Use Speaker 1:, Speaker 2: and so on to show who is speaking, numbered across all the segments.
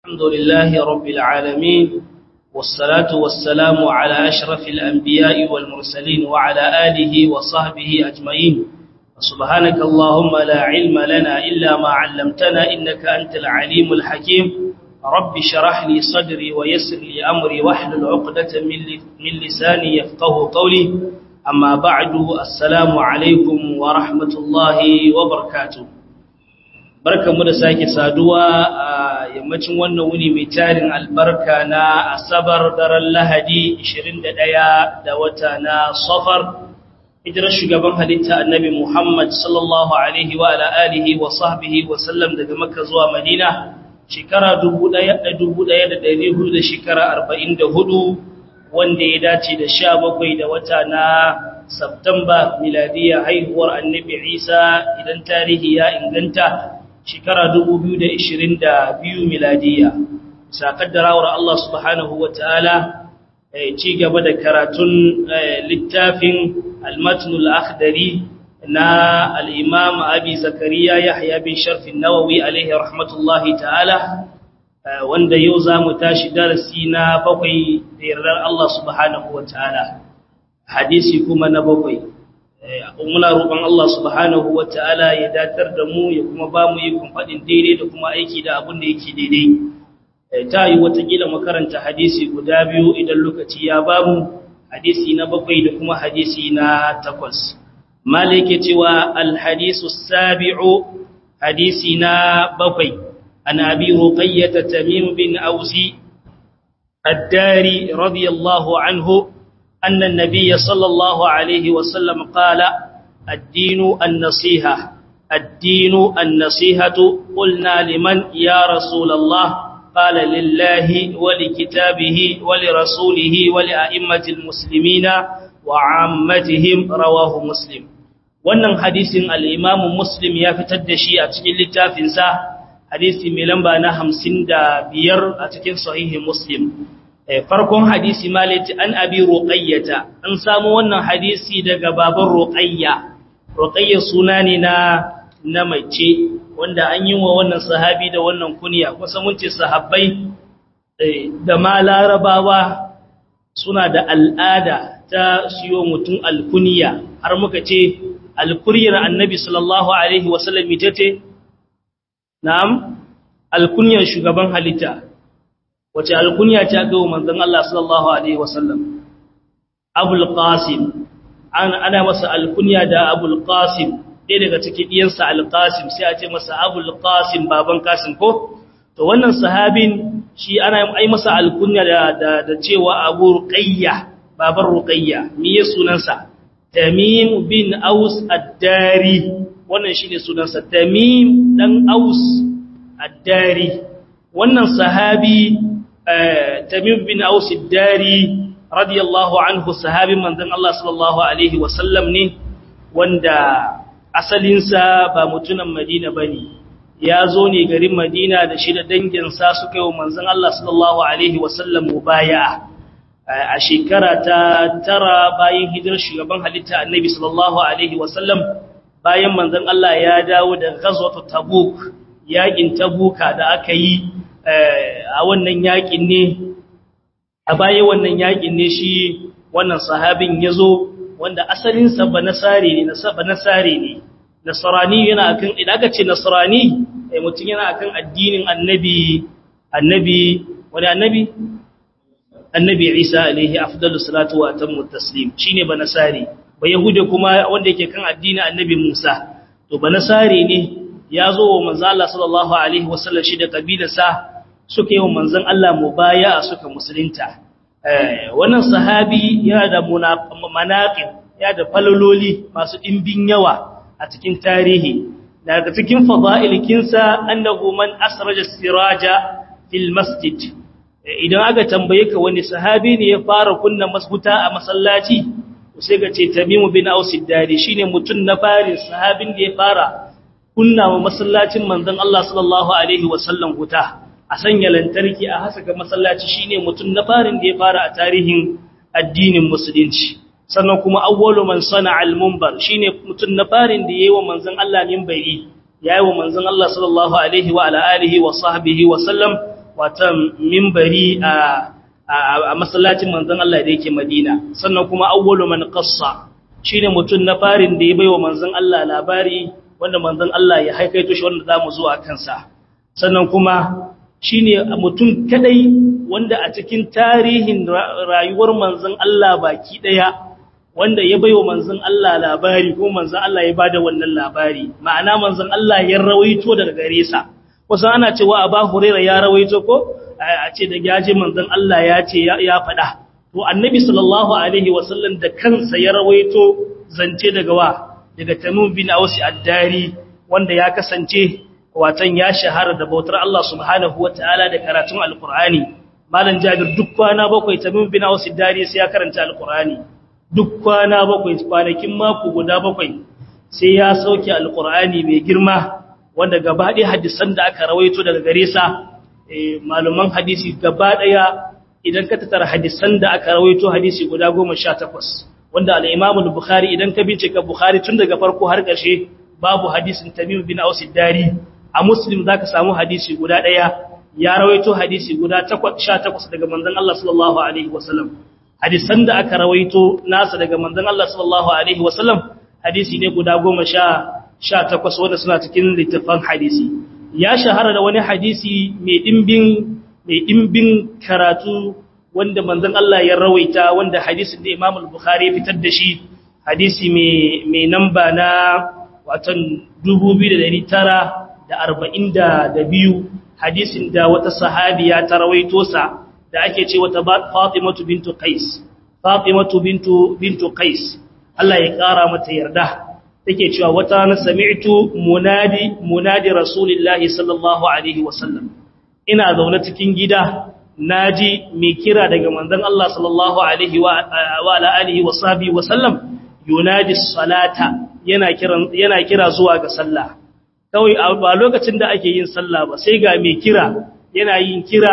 Speaker 1: الحمد لله رب العالمين والصلاة والسلام على أشرف الأنبياء والمرسلين وعلى آله وصحبه أجمعين سبحانك اللهم لا علم لنا إلا ما علمتنا إنك أنت العليم الحكيم رب شرح لي صدري ويسر لي أمري واحلل عقدة من لساني يفقه قولي أما بعد السلام عليكم ورحمة الله وبركاته barkan mu da sake saduwa a yammacin wannan wuni mai tarin albarka na asabar daren lahadi 21 da wata na safar hijirar shugaban halitta annabi muhammad sallallahu alaihi wa ala alihi wa sahbihi wa sallam daga makka zuwa madina shekara 1400 da shekara 44 wanda ya dace da 17 da wata na Septemba miladiya haihuwar annabi Isa idan tarihi ya inganta shekara 2022 miladiya sakaddarawar Allah subhanahu wataala ci gaba da karatun littafin al-matnul akhdari na al-imam abi zakariya yahya bin sharf an-nawawi alaihi rahmatullahi ta'ala wanda yau zamu tashi darasi na bakwai da yardar Allah subhanahu wataala hadisi kuma na bakwai muna roƙon Allah subhanahu wata'ala ya datar da mu ya kuma ba mu yi faɗin daidai da kuma aiki da abin da yake daidai ta yi watakila makaranta hadisi guda biyu idan lokaci ya ba mu hadisi na bakwai da kuma hadisi na takwas malike cewa alhadisu sabi'u hadisi na bakwai an abi ruqayyata tamim bin ausi الداري رضي الله عنه أن النبي صلى الله عليه وسلم قال الدين النصيحة الدين النصيحة قلنا لمن يا رسول الله قال لله ولكتابه ولرسوله ولأئمة المسلمين وعامتهم رواه مسلم wannan hadisin al-Imam Muslim ya fitar da shi a cikin littafinsa hadisi mai lamba na 55 a cikin sahihi Muslim farkon hadisi malati an abi ruqayyata an samu wannan hadisi daga baban ruqayya ruqayya suna ne na na mace wanda an yi wa wannan sahabi da wannan kunya kusa mun ce sahabbai da ma larabawa suna da al'ada ta siyo mutum alkunya har muka ce alkuryar annabi sallallahu alaihi wasallam ita ce na'am alkunyar shugaban halitta wace alkunya ta ga manzon Allah sallallahu alaihi wasallam Abul Qasim ana masa alkunya da Abul Qasim ɗaya daga cikin diyansa Al Qasim sai a ce masa Abul Qasim baban Qasim ko to wannan sahabin shi ana ai masa alkunya da da, cewa Abu Ruqayya baban Ruqayya me ya sunansa Tamim bin Aus Ad-Dari wannan shine sunansa Tamim dan Aus Ad-Dari wannan sahabi Tamim bin Aus ad-Dari radiyallahu anhu sahabin manzon Allah sallallahu alaihi wasallam ne wanda asalinsa ba mutunan Madina bane ya zo ne garin Madina da shi da danginsa suka yi wa manzon Allah sallallahu alaihi wasallam mubaya'a a shekara ta tara bayan hijirar shugaban halitta Annabi sallallahu alaihi wasallam bayan manzon Allah ya dawo da ghazwat Tabuk yakin Tabuka da aka yi a wannan yakin ne a baya wannan yakin ne shi wannan sahabin ya zo wanda asalinsa ba nasari ne ba nasari ne nasarani yana akan idan aka ce nasarani eh mutum yana akan addinin annabi annabi wani annabi annabi Isa alaihi afdalus salatu wa atammu taslim shine ba nasari ba yahude kuma wanda yake kan addinin annabi Musa to ba nasari ne ya zo wa manzo Allah sallallahu alaihi wasallam shi da kabilarsa suka yi wa manzon Allah mubaya'a suka musulunta wannan sahabi yana da manaqib ya da falololi masu dimbin yawa a cikin tarihi daga cikin fada'ilkinsa annahu man asraja siraja fil masjid idan aka tambaye ka wani sahabi ne ya fara kunna masbuta a masallaci sai ga ce Tamimu bin Aus ad-Dari shine mutun na farin sahabin da ya fara kunna wa masallacin manzon Allah sallallahu alaihi wasallam huta a sanya lantarki a hasaka masallaci shine mutum na farin da ya fara a tarihin addinin musulunci sannan kuma awwalu man sana'a al-munbar shine mutum na farin da yayi wa manzon Allah minbari yayi wa manzon Allah sallallahu alaihi wa ala alihi wa sahbihi wa sallam watan mimbari a a masallacin manzon Allah da yake Madina sannan kuma awwalu man qassa shine mutun na farin da ya baiwa manzon Allah labari wanda manzon Allah ya haikaito shi wanda zamu zuwa kansa sannan kuma shine mutun kadai wanda a cikin tarihin rayuwar manzon Allah baki daya wanda ya baiwa manzon Allah labari ko manzon Allah ya bada wannan labari ma'ana manzon Allah ya rawaito daga gare sa kusan ana cewa Abu Hurairah ya rawaito ko a ce da yaje manzon Allah ya ce ya faɗa to annabi sallallahu alaihi wasallam da kansa ya rawaito zance daga wa daga Tamim bin Aus ad-Dari wanda ya kasance watan ya shahara da bautar Allah subhanahu wataala da karatun alqur'ani malam Jabir duk kwana bakwai Tamim bin Aus ad-Dari sai ya karanta alqur'ani duk kwana bakwai kwanakin mako guda bakwai sai ya sauke alqur'ani mai girma wanda gaba ɗaya hadisan da aka rawaito daga gare sa malaman hadisi gaba ɗaya idan ka tattara hadisan da aka rawaito hadisi guda goma sha takwas wanda al'imamul bukhari idan ka bincika bukhari tun daga farko har ƙarshe babu hadisin tamim bin aus dari a muslim zaka samu hadisi guda ɗaya ya rawaito hadisi guda sha takwas daga manzon Allah sallallahu alaihi wasallam hadisan da aka rawaito nasa daga manzon Allah sallallahu alaihi wasallam hadisi ne guda goma sha takwas wanda suna cikin littafan hadisi ya shahara da wani hadisi mai dimbin mai dimbin karatu wanda manzon Allah ya rawaita wanda hadisin da Imam al-Bukhari ya fitar da shi hadisi mai mai namba na watan 2942 hadisin da wata sahabiya ta rawaito sa da ake ce wata Fatimatu bintu Qais Fatimatu bintu bintu Qais Allah ya kara mata yarda take cewa wata na sami'tu munadi munadi rasulillahi sallallahu alaihi wasallam ina zaune cikin gida naji mai kira daga manzon Allah sallallahu alaihi wa ala alihi wa sahbihi wasallam yunadi salata yana kiran yana kira zuwa ga sallah kawai a lokacin da ake yin sallah ba sai ga mai kira yana yin kira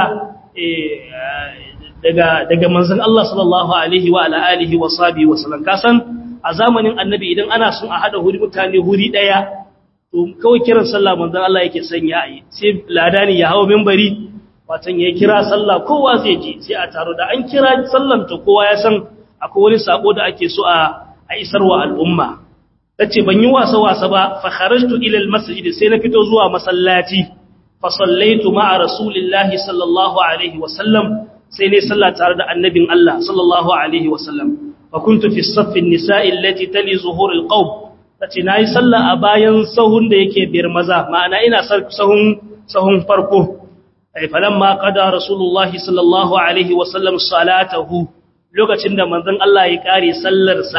Speaker 1: daga daga manzon Allah sallallahu alaihi wa ala alihi wa sahbihi wasallam kasan a zamanin annabi idan ana son a hada huri mutane huri daya to kawai kiran sallah manzon Allah yake sanya yi sai ladani ya hawo minbari watan ya kira sallah kowa zai ji sai a taro da an kira sallan to kowa ya san akwai wani sako da ake so a a isarwa al'umma tace ban yi wasa wasa ba fa kharajtu ila almasjid sai na fito zuwa masallaci fa sallaitu ma'a rasulillahi sallallahu alaihi wasallam sai ne sallah tare da annabin Allah sallallahu alaihi wasallam فكنت في الصف النساء التي تلي ظهور القوم tace nayi sallah a bayan sahun da yake biyar maza ma'ana ina sahun sahun farko ai falamma qada rasulullah sallallahu alaihi wasallam salatahu lokacin da manzon Allah ya kare sallar sa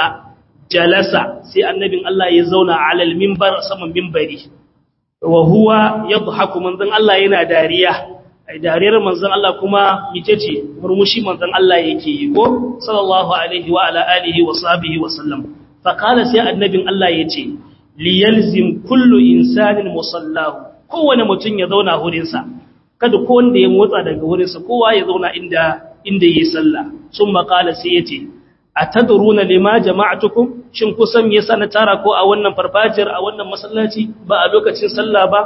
Speaker 1: jalasa sai annabin Allah ya zauna alal minbar saman minbari wa huwa yadhaku manzon Allah yana dariya ai dariyar manzon Allah kuma mice ce murmushi manzon Allah yake yi ko sallallahu alaihi wa ala alihi wa sahbihi wa sallam fa qala sai annabin Allah yace li yalzim kullu insanin musallahu kowane mutum ya zauna hurin sa kada ko wanda ya motsa daga hurin sa kowa ya zauna inda inda yayi sallah summa qala sai yace atadruna lima jama'atukum shin kusan me yasa na tara ko a wannan farfajiyar a wannan masallaci ba a lokacin sallah ba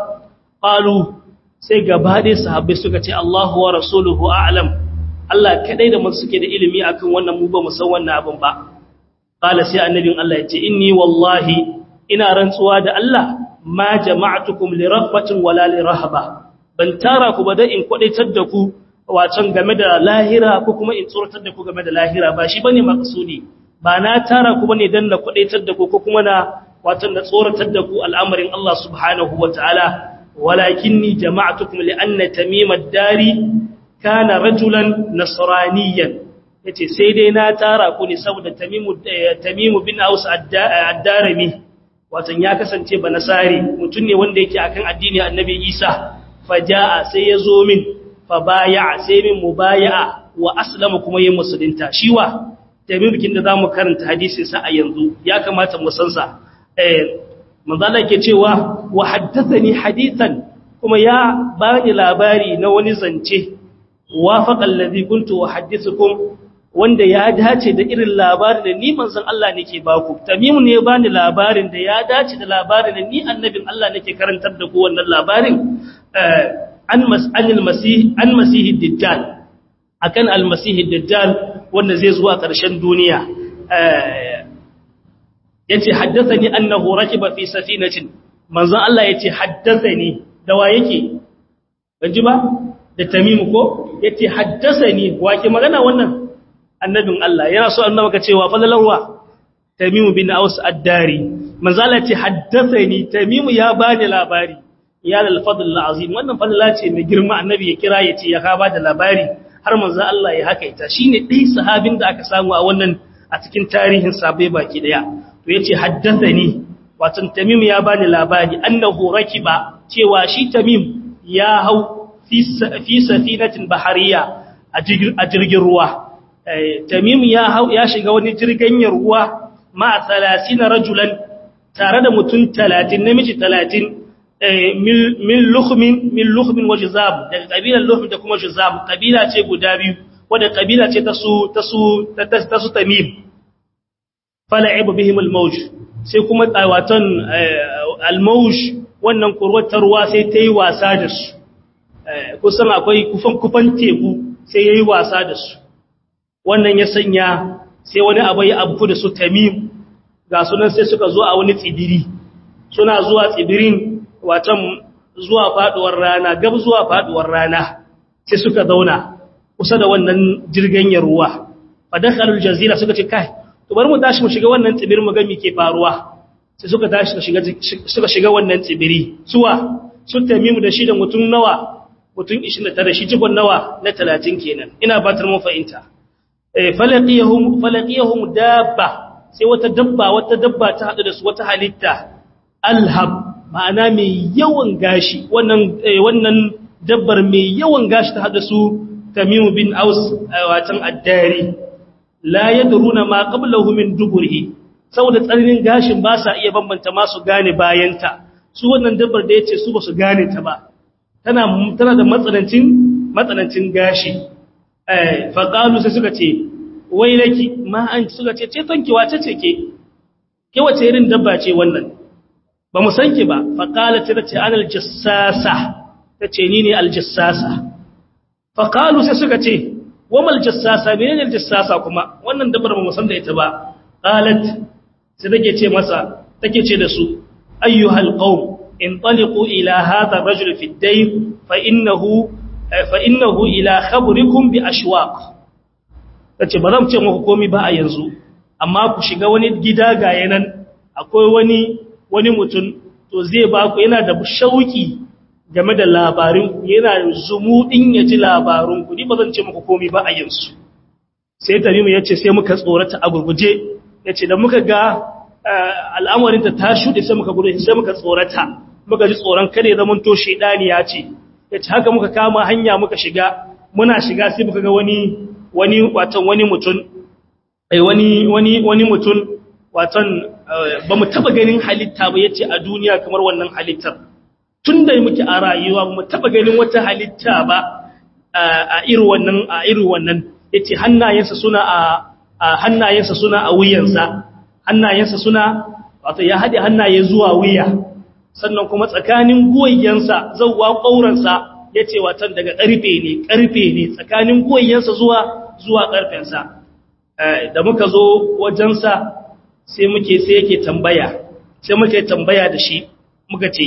Speaker 1: qalu sai gaba dai sahabbai suka ce Allahu wa rasuluhu a'lam Allah kadai da mun suke da ilimi akan wannan mu ba mu san wannan abin ba qala sai annabin Allah ya ce inni wallahi ina rantsuwa da Allah ma jama'tukum li raghbatin wala li rahaba ban tara ku ba da in kwadaitar da ku wacan game da lahira ko kuma in tsoratar da ku game da lahira ba shi bane maksudi ba na tara ku bane dan na kwadaitar da ku ko kuma na watan da tsoratar da ku al'amarin Allah subhanahu wataala ولكني جمعتكم لأن تميم الداري كان رجلا نصرانيا yace sai dai na tara ku ne saboda tamimu tamimu bin aus ad-darimi watan ya kasance ba nasari mutun ne wanda yake akan addini annabi Isa fajaa sai ya zo min fa baya sai min mubaya'a wa aslama kuma yin musulunta shiwa tamimu kin da zamu karanta hadisin sa a yanzu ya kamata mu san sa eh manzala ke cewa wa haddathani hadithan kuma ya bani labari na wani zance wafaqa allazi kuntu uhaddithukum wanda ya dace da irin labarin da ni manzon Allah nake baku tamim ne bani labarin da ya dace da labarin da ni annabin Allah nake karantar da ku wannan labarin an mas'anil masih an masihid dajjal akan al-masihid dajjal wanda zai zuwa ƙarshen duniya yace haddathani annahu rakiba fi safinatin manzon Allah yace haddathani da wa yake banji ba da tamimu ko yace haddathani wa ke magana wannan annabin Allah yana so annaba ka cewa falalarwa tamimu bin aus ad-dari manzon Allah yace haddathani tamimu ya bani labari ya lal fadl azim wannan fadla ce mai girma annabi ya kira yace ya ka bada labari har manzon Allah ya haka ita shine dai sahabin da aka samu a wannan a cikin tarihin sabai baki daya to yace haddathani wato tamim ya bani labari annahu rakiba cewa shi tamim ya hau fi safinatin bahariya a jirgin ruwa tamim ya hau ya shiga wani jirgin ruwa ma 30 rajulan tare da mutum 30 namiji 30 min lukhmin min lukhmin wa jizab daga kabilar lukhmin da kuma jizab kabila ce guda biyu wadda kabila ce ta su ta su ta su tamim fala'ibu bihim al-mawj sai kuma tsawatan al-mawj wannan kurwatar ruwa sai ta yi wasa da su kusan akwai kufan kufan teku sai yayi wasa da su wannan ya sanya sai wani abu ya abu da su tamim ga sunan sai suka zo a wani tsibiri suna zuwa tsibirin watan zuwa faduwar rana gab zuwa faduwar rana sai suka zauna kusa da wannan jirgin ruwa fadakhalul jazira suka ce kai to bari mu tashi mu shiga wannan tsibirin mu ga me ke faruwa sai suka tashi suka shiga suka shiga wannan tsibiri suwa sun tamimu da shi da mutum nawa mutum 29 shi jibon nawa na 30 kenan ina batar mu fahimta eh falaqiyahum falaqiyahum dabba sai wata dabba wata dabba ta hadu da su wata halitta alhab ma'ana mai yawan gashi wannan wannan dabbar mai yawan gashi ta hadu su tamimu bin aus watan addari la yadruna ma qablahu min duburihi saboda tsarinin gashin ba sa iya bambanta masu gane bayanta su wannan dabbar da yace su ba su gane ta ba tana tana da matsanancin matsanancin gashi eh fa qalu sai suka ce wai laki ma an suka ce ce tonki wace ce ke ke wace irin dabba ce wannan ba mu san ki ba fa qalat ta ce anal jassasa tace ni ne al jassasa fa qalu sai suka ce wamal jassasa menene jassasa kuma wannan dabar ba mu san da ita ba qalat sai take ce masa take ce da su ayyuhal qaum intaliqu ila hadha ar-rajul fi ad-dayr fa innahu fa innahu ila khabrikum bi ashwaq tace ba zan ce muku komai ba a yanzu amma ku shiga wani gida ga yanan akwai wani wani mutum to zai ba ku yana da shauki game da labarinku yana zumuɗin ya ji labarinku ni ba zan ce muku komi ba a yanzu sai tamimu ya ce sai muka tsorata a gurguje ya ce da muka ga al'amarinta ta shuɗe sai muka gudu sai muka tsorata muka ji tsoron kare zaman to shaidani ya ce ya ce haka muka kama hanya muka shiga muna shiga sai muka ga wani wani watan wani mutum wani wani wani mutum watan ba mu taba ganin halitta ba yace a duniya kamar wannan halittar tun da muke a rayuwa mu taba ganin wata halitta ba a irin wannan a irin wannan yace hannayensa suna a hannayensa suna a wuyansa hannayensa suna wato ya hade hannaye zuwa wuya sannan kuma tsakanin goyyansa zawwa kauransa yace watan daga karfe ne karfe ne tsakanin goyyansa zuwa zuwa karfensa da muka zo wajensa sai muke sai yake tambaya sai muke tambaya da shi muka ce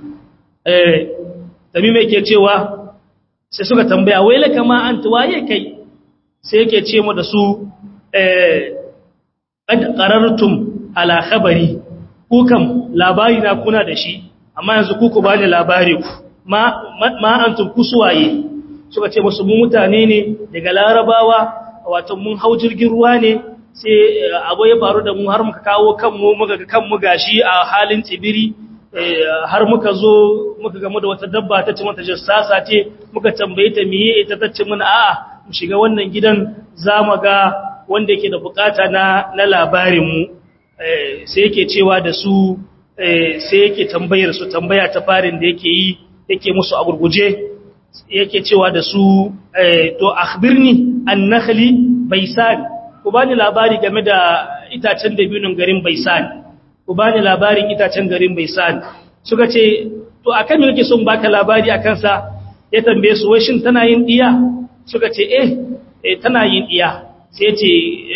Speaker 1: eh tamima yake cewa sai suka tambaya wai la kama anta waye kai sai yake ce mu da su eh qad qarartum ala khabari ku kam labari na kuna da shi amma yanzu ku ku bani labari ku ma ma antum kusuwaye suka ce musu mu mutane ne daga larabawa wato mun hau jirgin ruwa ne sai abu ya faru da mu har muka kawo kanmu muka ga kanmu gashi a halin tsibiri har muka zo muka gamu da wata dabba ta ce mata jassasa ce muka tambaye ta miye ita ta ce mana a'a mu shiga wannan gidan za mu ga wanda yake da bukata na na labarin mu sai yake cewa da su sai yake tambayar su tambaya ta farin da yake yi yake musu a gurguje yake cewa da su to akhbirni an-nakhli baisan ku bani labari game da itacen dabinin garin baisan ku bani labarin itacen garin baisan suka ce to akan me nake son baka labari akan sa ya tambaye su wai shin tana yin diya suka ce eh eh tana yin diya sai yace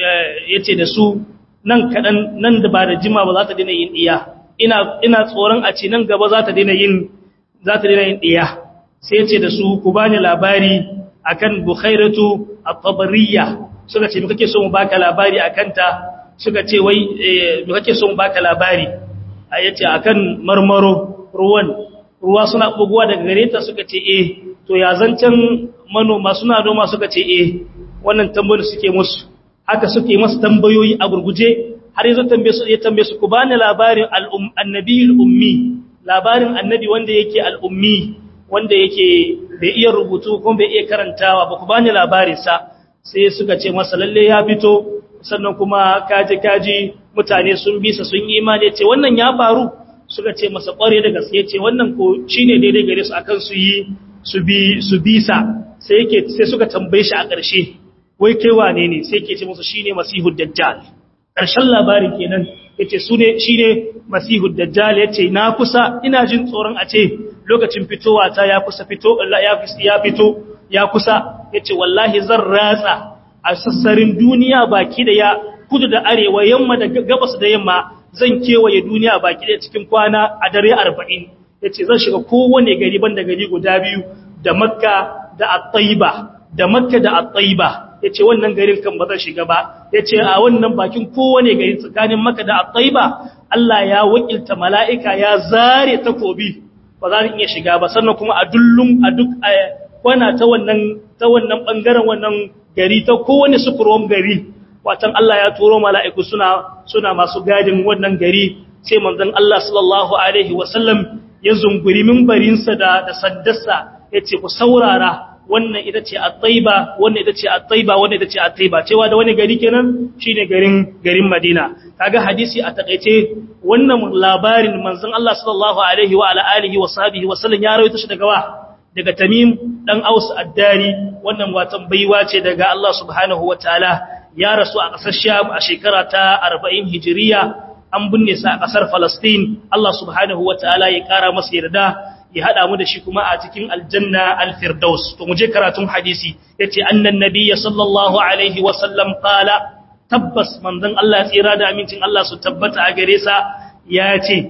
Speaker 1: yace da su nan kadan nan da ba da jima ba za ta daina yin diya ina ina tsoron a ce nan gaba za ta daina yin za ta daina yin diya sai yace da su ku bani labari akan bukhairatu at-tabariyya suka ce me kake so mu baka labari akan ta suka ce wai me kake so mu baka labari yace akan marmaro ruwan ruwa suna buguwa daga gare ta suka ce eh to ya zancen manoma suna noma suka ce eh wannan tambayoyi suke musu haka suke masu tambayoyi a gurguje har yanzu tambaye su ya tambaye su ku bani labarin annabiyul ummi labarin annabi wanda yake al-ummi wanda yake bai iya rubutu kuma bai iya karantawa ba ku bani labarin sa sai suka ce masa lalle ya fito sannan kuma kaji kaji mutane sun bisa sun yi imani ce wannan ya faru suka ce masa kware da gaske ce wannan ko shine daidai gare su akan su yi su bi su bisa sai yake sai suka tambaye shi a ƙarshe wai kai wane ne sai yake ce musu shine masihud dajjal ƙarshen labarin kenan yace su ne shine masihud dajjal yace na kusa ina jin tsoron a ce lokacin fitowa ta ya kusa fito ya fito ya kusa yace wallahi zan ratsa a sassarin duniya baki da ya kudu da arewa yamma da gabas da yamma zan kewaye duniya baki da cikin kwana a dare 40 yace zan shiga kowane gari banda gari guda biyu da makka da at-taiba da makka da at-taiba yace wannan garin kan ba zan shiga ba yace a wannan bakin kowane gari tsakanin makka da at-taiba Allah ya wakilta mala'ika ya zare takobi ba za ni iya shiga ba sannan kuma a dullum a duk kwana ta wannan ta wannan bangaren wannan gari ta kowane sukurwan gari watan Allah ya turo mala'iku suna suna masu gadin wannan gari sai manzon Allah sallallahu alaihi wasallam ya zunguri minbarinsa da da saddarsa yace ku saurara wannan ita ce at-taiba wannan ita ce at-taiba wannan ita ce at-taiba cewa da wani gari kenan shine garin garin Madina kaga hadisi a takeice wannan labarin manzon Allah sallallahu alaihi wa ala alihi wa sahbihi wasallam ya rawaito shi daga wa daga Tamim dan Aus ad-Dari wannan watan baiwa ce daga Allah subhanahu wataala ya rasu a ƙasar Sham a shekara ta 40 Hijiriya an binne sa a ƙasar Palestine Allah subhanahu wataala ya ƙara masa yarda ya hada mu da shi kuma a cikin aljanna al-firdaus to mu je karatun hadisi yace annan nabiyyi sallallahu alaihi wa sallam qala tabbas manzon Allah tsira da amincin Allah su tabbata a gare sa yace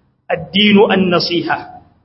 Speaker 1: addinu an-nasiha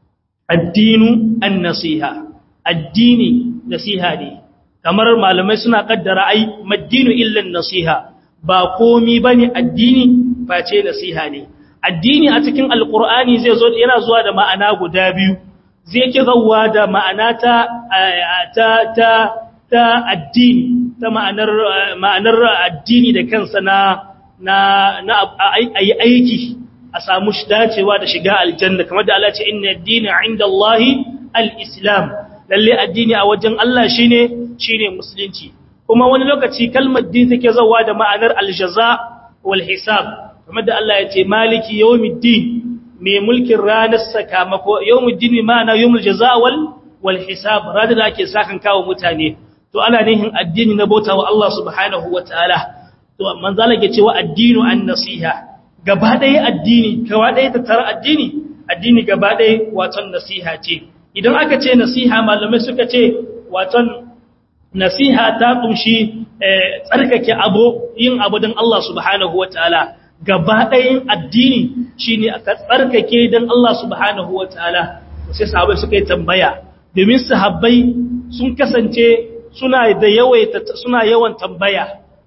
Speaker 1: addinu an-nasiha addini nasiha ne kamar malamai suna kaddara ai maddinu illa nasiha ba komi bane addini face nasiha ne addini a cikin alkur'ani zai zo yana zuwa da ma'ana guda biyu zai ki zawwa da ma'ana ta ta ta ta addini ta ma'anar ma'anar addini da kansa na na na ayi aiki a samu dacewa da shiga aljanna kamar da Allah ya ce inna ad-dina 'inda Allah al-islam lalle addini a wajen Allah shine shine musulunci kuma wani lokaci kalmar din take zawwa da ma'anar al-jaza wal hisab kamar da Allah ya ce maliki yawmiddin mai mulkin ranar sakamako yawmiddin ma'ana yawmul jazaa wal wal hisab ranar da ake sakan kawo mutane to ana nihin addini na bauta wa Allah subhanahu wataala to manzo Allah ya ce wa addinu an nasiha gaba ɗaya addini gaba ɗaya ta tara addini addini gaba ɗaya waton nasiha ce idan aka ce nasiha malamai suka ce waton nasiha ta kunshi tsarkake abu yin abu don Allah subhanahu wataala gaba ɗayan addini shi ne aka tsarkake don Allah subhanahu wa ta'ala sai sahabai suka yi tambaya domin sahabbai sun kasance suna da suna yawan tambaya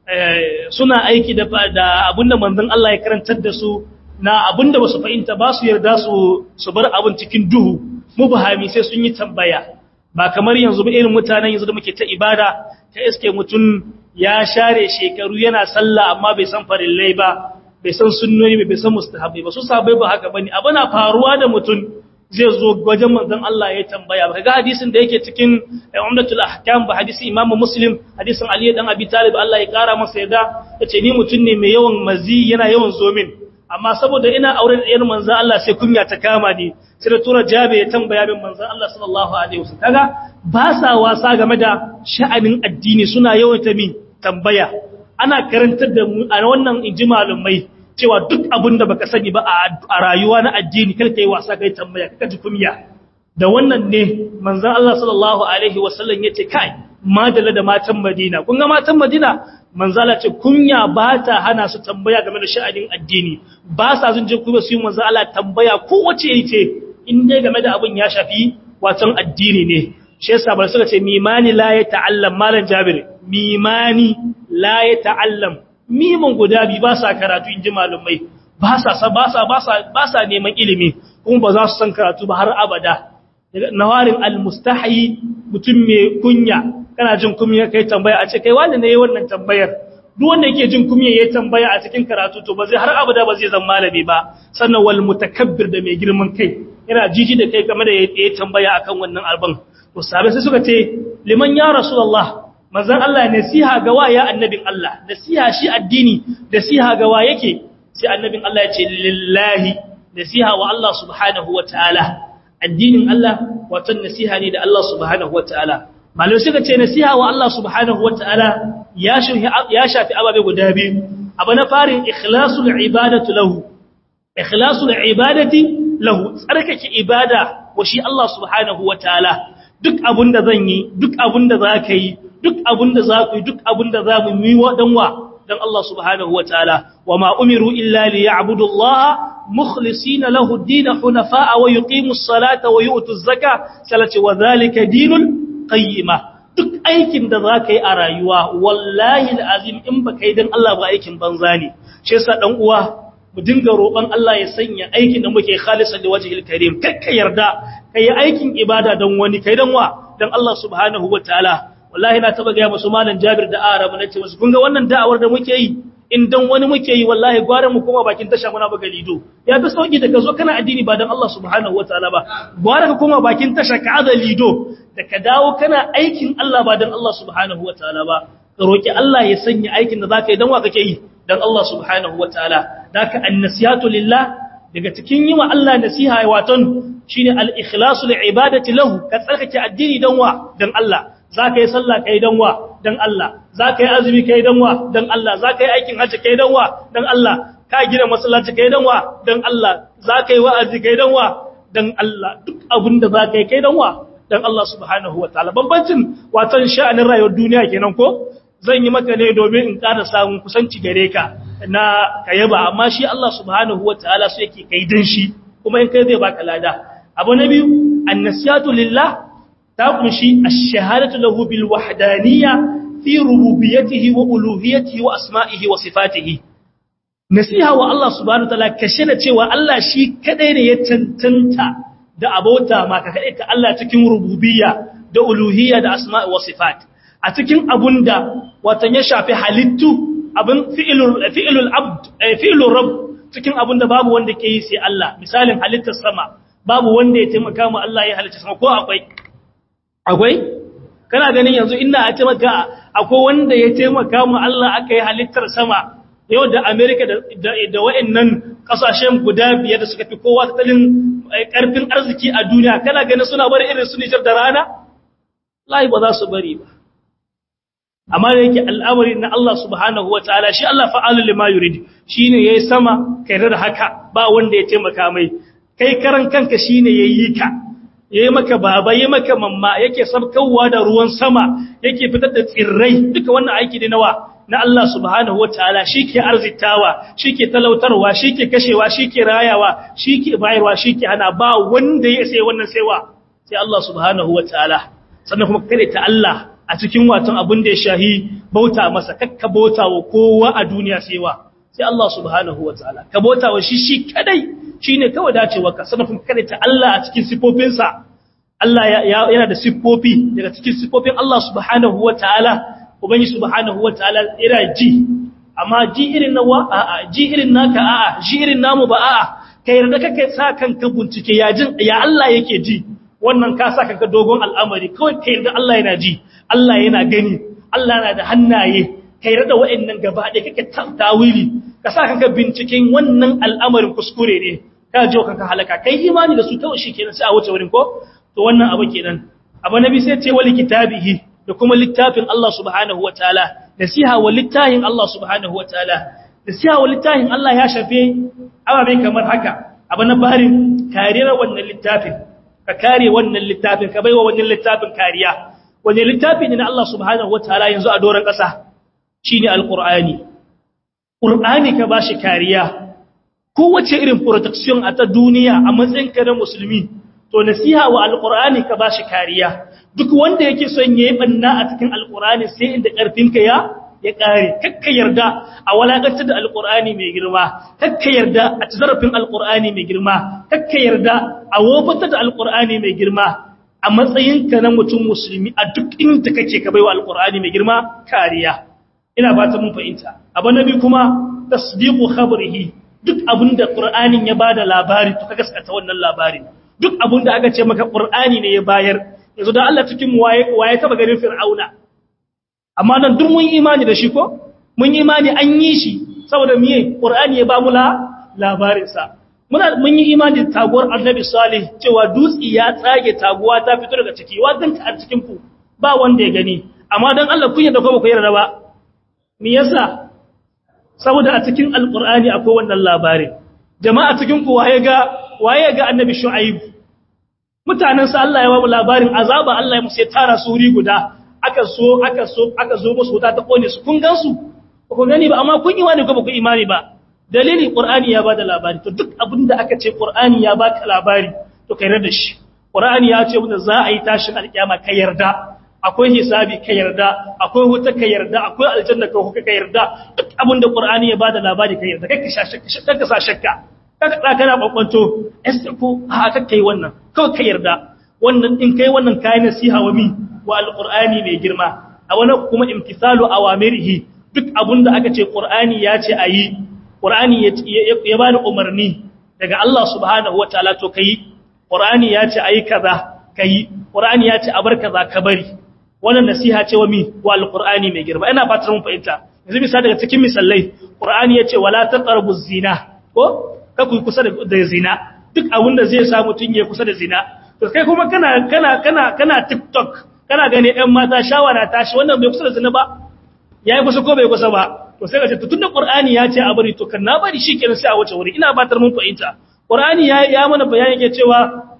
Speaker 1: suna aiki da abinda manzon Allah ya karantar da su na abinda ba su fahimta ba su yarda su bar abin cikin duhu mu bahami sai sun yi tambaya ba kamar yanzu ba irin mutanen yanzu da muke ta ibada ta iske mutum ya share shekaru yana sallah amma bai san farillai ba bai san sunnoni bai san mustahabi ba su sabai ba haka bane abu na faruwa da mutum zai zo wajen manzon Allah ya tambaya ba ga hadisin da yake cikin umdatul ahkam ba hadisi imam muslim hadisin ali dan abi talib Allah ya kara masa yada yace ni mutum ne mai yawan mazi yana yawan zomin amma saboda ina aure da ɗayar manzon Allah sai kunya ta kama ni sai da tura jabe ya tambaya min manzon Allah sallallahu alaihi wasallam kaga ba sa wasa game da sha'anin addini suna yawan ta mi tambaya ana karantar da mu a wannan inji malumai cewa duk abin da baka sani ba a rayuwa na addini kar kai wasa kai tambaya kaka ji kunya da wannan ne manzon Allah sallallahu alaihi wasallam yace kai madalla da matan Madina kun ga matan Madina manzala ce kunya ba ta hana su tambaya game da sha'anin addini ba sa sun je kuma su yi manzala tambaya ko wace yace in dai game da abin ya shafi watan addini ne shi yasa bar suka ce mimani la ya ta'allam malan Jabir mimani la ya ta'allam miman guda bi ba sa karatu inji malumai ba sa ba sa ba sa ba sa neman ilimi kuma ba za su san karatu ba har abada nawarin almustahi mutum mai kunya kana jin kunya kai tambaya a ce kai wanda ne wannan tambayar duk wanda yake jin kunya yayin tambaya a cikin karatu to ba zai har abada ba zai zama malami ba sannan wal mutakabbir da mai girman kai yana jiji da kai game da yayin tambaya akan wannan alban to sabai sai suka ce liman ya rasulullah manzon Allah nasiha ga wa ya annabin Allah nasiha shi addini nasiha ga wa yake sai annabin Allah ya ce lillahi nasiha wa Allah subhanahu wataala addinin Allah wato nasiha ne da Allah subhanahu wataala malai suka ce nasiha wa Allah subhanahu wataala ya shafi ya shafi ababe guda biyu abu na farin ikhlasul ibadatu lahu ikhlasul ibadati lahu tsarkake ibada wa shi Allah subhanahu wataala duk abunda zan yi duk abunda zaka yi duk abunda zaku yi duk abunda zamu yi wa dan wa dan Allah subhanahu wataala wama umiru illa liya'budu Allah مخلصين له الدين حنفاء ويقيموا الصلاة ويؤتوا الزكاة سلت وذلك دين القيمة duk aikin da za ka yi a rayuwa wallahi azim in ba ka yi don Allah ba aikin banza ne shi yasa dan uwa mu dinga roƙon Allah ya sanya aikin da muke khalisan da wajhil karim kakka yarda kai aikin ibada don wani kai don wa don Allah subhanahu wataala wallahi na taba ga musu malam Jabir da Arabu nace musu kun ga wannan da'awar da muke yi in dan wani muke yi wallahi gwara mu koma bakin tasha muna buga lido ya fi sauki da ka zo kana addini ba dan Allah subhanahu wataala ba gwara ka koma bakin tasha ka aza lido da ka dawo kana aikin Allah ba dan Allah subhanahu wataala ba ka roki Allah ya sanya aikin da zaka yi dan wa kake yi dan Allah subhanahu wataala daka annasihatu lillah daga cikin yi wa Allah nasiha waton shine al-ikhlasu li ibadati lahu ka tsarkake addini dan wa dan Allah za ka yi sallah ka yi danwa don Allah za ka yi azumi ka yi danwa don Allah za ka yi aikin hajji ka yi danwa don Allah ka gina masallaci ka yi danwa don Allah za ka yi wa'azi ka yi danwa don Allah duk abin da za ka yi ka yi danwa don Allah subhanahu wa ta'ala bambancin watan sha'anin rayuwar duniya kenan ko zan yi maka ne domin in ƙara samun kusanci gare ka na ka yaba amma shi Allah subhanahu wa ta'ala su yake kai dan shi kuma in kai zai baka lada abu na biyu annasiyatu lillah ta kunshi ash-shahadatu lahu bil wahdaniyya fi rububiyyatihi wa uluhiyyatihi wa asma'ihi wa sifatihi nasiha wa Allah subhanahu wataala kashe da cewa Allah shi kadai ne ya tantanta da abota ma ka kadai ta Allah cikin rububiyya da uluhiyya da asma'i wa sifat a cikin abunda watan ya shafi halittu abin fi'ilul fi'ilul abd fi'ilur rabb cikin abunda babu wanda ke yi sai Allah misalin halittar sama babu wanda ya taimaka mu Allah ya halicce sama ko akwai akwai kana ganin yanzu ina a taimaka akwai wanda ya taimaka mu Allah aka yi halittar sama yau da Amerika da da wayannan kasashen guda biyar da suka fi kowa tattalin karfin arziki a duniya kana ganin suna bari irin su Niger da rana lai ba za su bari ba amma da yake al'amari na Allah subhanahu wataala shi Allah fa'alul lima yurid shine yayi sama kai da haka ba wanda ya taimaka mai kai karan kanka shine yayi ka yayi maka baba yayi maka mamma yake sabkawa da ruwan sama yake fitar da tsirrai duka wannan aiki ne nawa na Allah subhanahu wataala shike arzitawa shike talautarwa shike kashewa shike rayawa shike bayarwa shike hana ba wanda ya sai wannan saiwa sai Allah subhanahu wataala sannan kuma kare ta Allah a cikin watan abin da ya shahi bauta masa kakka bauta wa kowa a duniya saiwa sai Allah subhanahu wataala ka bauta wa shi shi kadai shine kawai dacewarka sannan kuma kare ta Allah a cikin sifofinsa Allah yana da siffofi daga cikin siffofin Allah subhanahu wataala ubangi subhanahu wataala yana ji amma ji irin nawa a'a ji irin naka a'a ji irin namu ba a'a kai yarda kake sa kanka bincike ya jin ya Allah yake ji wannan ka sa kanka dogon al'amari kawai kai yarda Allah yana ji Allah yana gani Allah yana da hannaye kai yarda wa'annan gaba da kake tawili ka sa kanka binciken wannan al'amarin kuskure ne ka je kanka halaka kai imani da su kawai shikenan sai a wuce wurin ko to wannan abu kenan abu nabi sai ce wali kitabihi da kuma littafin Allah subhanahu wataala nasiha wa littafin Allah subhanahu wataala nasiha wa littafin Allah ya shafe ababe kamar haka abu na barin kariyar wannan littafin ka kare wannan littafin ka baiwa wannan littafin kariya wani littafi ne na Allah subhanahu wataala yanzu a doron ƙasa shine alqur'ani qur'ani ka bashi kariya kowace irin protection a ta duniya a matsayinka na musulmi to nasiha wa alqur'ani ka bashi kariya duk wanda yake son yayi banna a cikin alqur'ani sai inda karfinka ya ya kare kakka yarda a walakantar da alqur'ani mai girma kakka yarda a zarafin alqur'ani mai girma kakka yarda a wofatar da alqur'ani mai girma a matsayinka na mutum musulmi a duk inda kake ka baiwa alqur'ani mai girma kariya ina fata mun fahimta abu nabi kuma tasdiqu khabrihi duk abinda qur'anin ya bada labari to ka gaskata wannan labarin duk abinda aka ce maka qur'ani ne ya bayar yanzu da Allah cikin waye waye taba garin fir'auna amma nan duk mun imani da shi ko mun imani an yi shi saboda miye qur'ani ya ba mu la labarin sa muna mun yi imani da taguwar annabi salih cewa dutsi ya tsage taguwa ta fito daga ciki wa ganta a cikin ku ba wanda ya gani amma dan Allah kun yarda ko ba ku yarda ba me yasa saboda a cikin alqur'ani akwai wannan labarin jama'a cikin ku waye ga waye ga annabi shu'aib mutanen sa Allah ya ba mu labarin azaba Allah ya musu ya tara su wuri guda aka so aka so aka zo musu wuta ta kone su kun gansu ba ku gani ba amma kun yi wani ko ba ku imani ba dalili qur'ani ya bada labari to duk abinda aka ce qur'ani ya baka labari to kai da shi qur'ani ya ce wanda za a yi tashin alkiyama kai yarda akwai hisabi ka yarda akwai wuta ka yarda akwai aljanna ka huka ka yarda duk abinda qur'ani ya bada labari ka yarda kake shakka kaka sa shakka kaka da kana kwakwanto esta ko a kake yi wannan kawai ka yarda wannan in kai wannan kai nasiha wa mi wa alqur'ani mai girma a wannan kuma imtisalu awamirihi duk abinda aka ce qur'ani ya ce ayi qur'ani ya bani umarni daga Allah subhanahu wataala to kai qur'ani ya ce ayi kaza kai qur'ani ya ce a bar kaza ka bari wannan nasiha ce wa mi wa alqur'ani mai girma ina fatar mun fahimta yanzu misali daga cikin misalai qur'ani yace wala taqrabu zina ko ka ku kusa da zina duk abin da zai sa mutun ya kusa da zina to kai kuma kana kana kana kana tiktok kana gane ɗan mata shawara tashi wannan bai kusa da zina ba yayi kusa ko bai kusa ba to sai ka ce tunda qur'ani ya ce a bari to kan na bari shikenan sai a wace wuri ina fatar mun fahimta qur'ani ya ya mana bayani yake cewa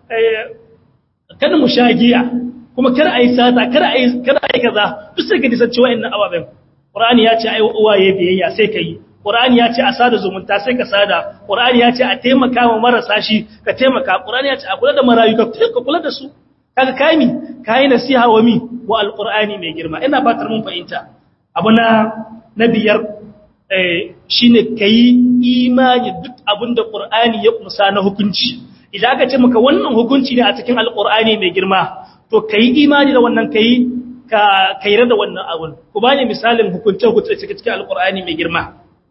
Speaker 1: kada mu shagiya kuma kar a yi sata kar a yi kaza duk sai ka nisanci wa'annan ababen ƙur'ani ya ce ai uwaye biyayya sai ka yi ƙur'ani ya ce a sada zumunta sai ka sada ƙur'ani ya ce a taimaka wa marasa shi ka taimaka ƙur'ani ya ce a kula da marayu ka kula da su kaga kai mi kai nasiha wa mi wa alqur'ani mai girma ina fatar mun fahimta abu na na biyar eh shine kai imani duk abinda ƙur'ani ya kusa na hukunci idan aka ce maka wannan hukunci ne a cikin alqur'ani mai girma to ka yi imani da wannan ka yi ka kaira da wannan abun ku ba ne misalin hukunce hukunce cikin cikin alkur'ani mai girma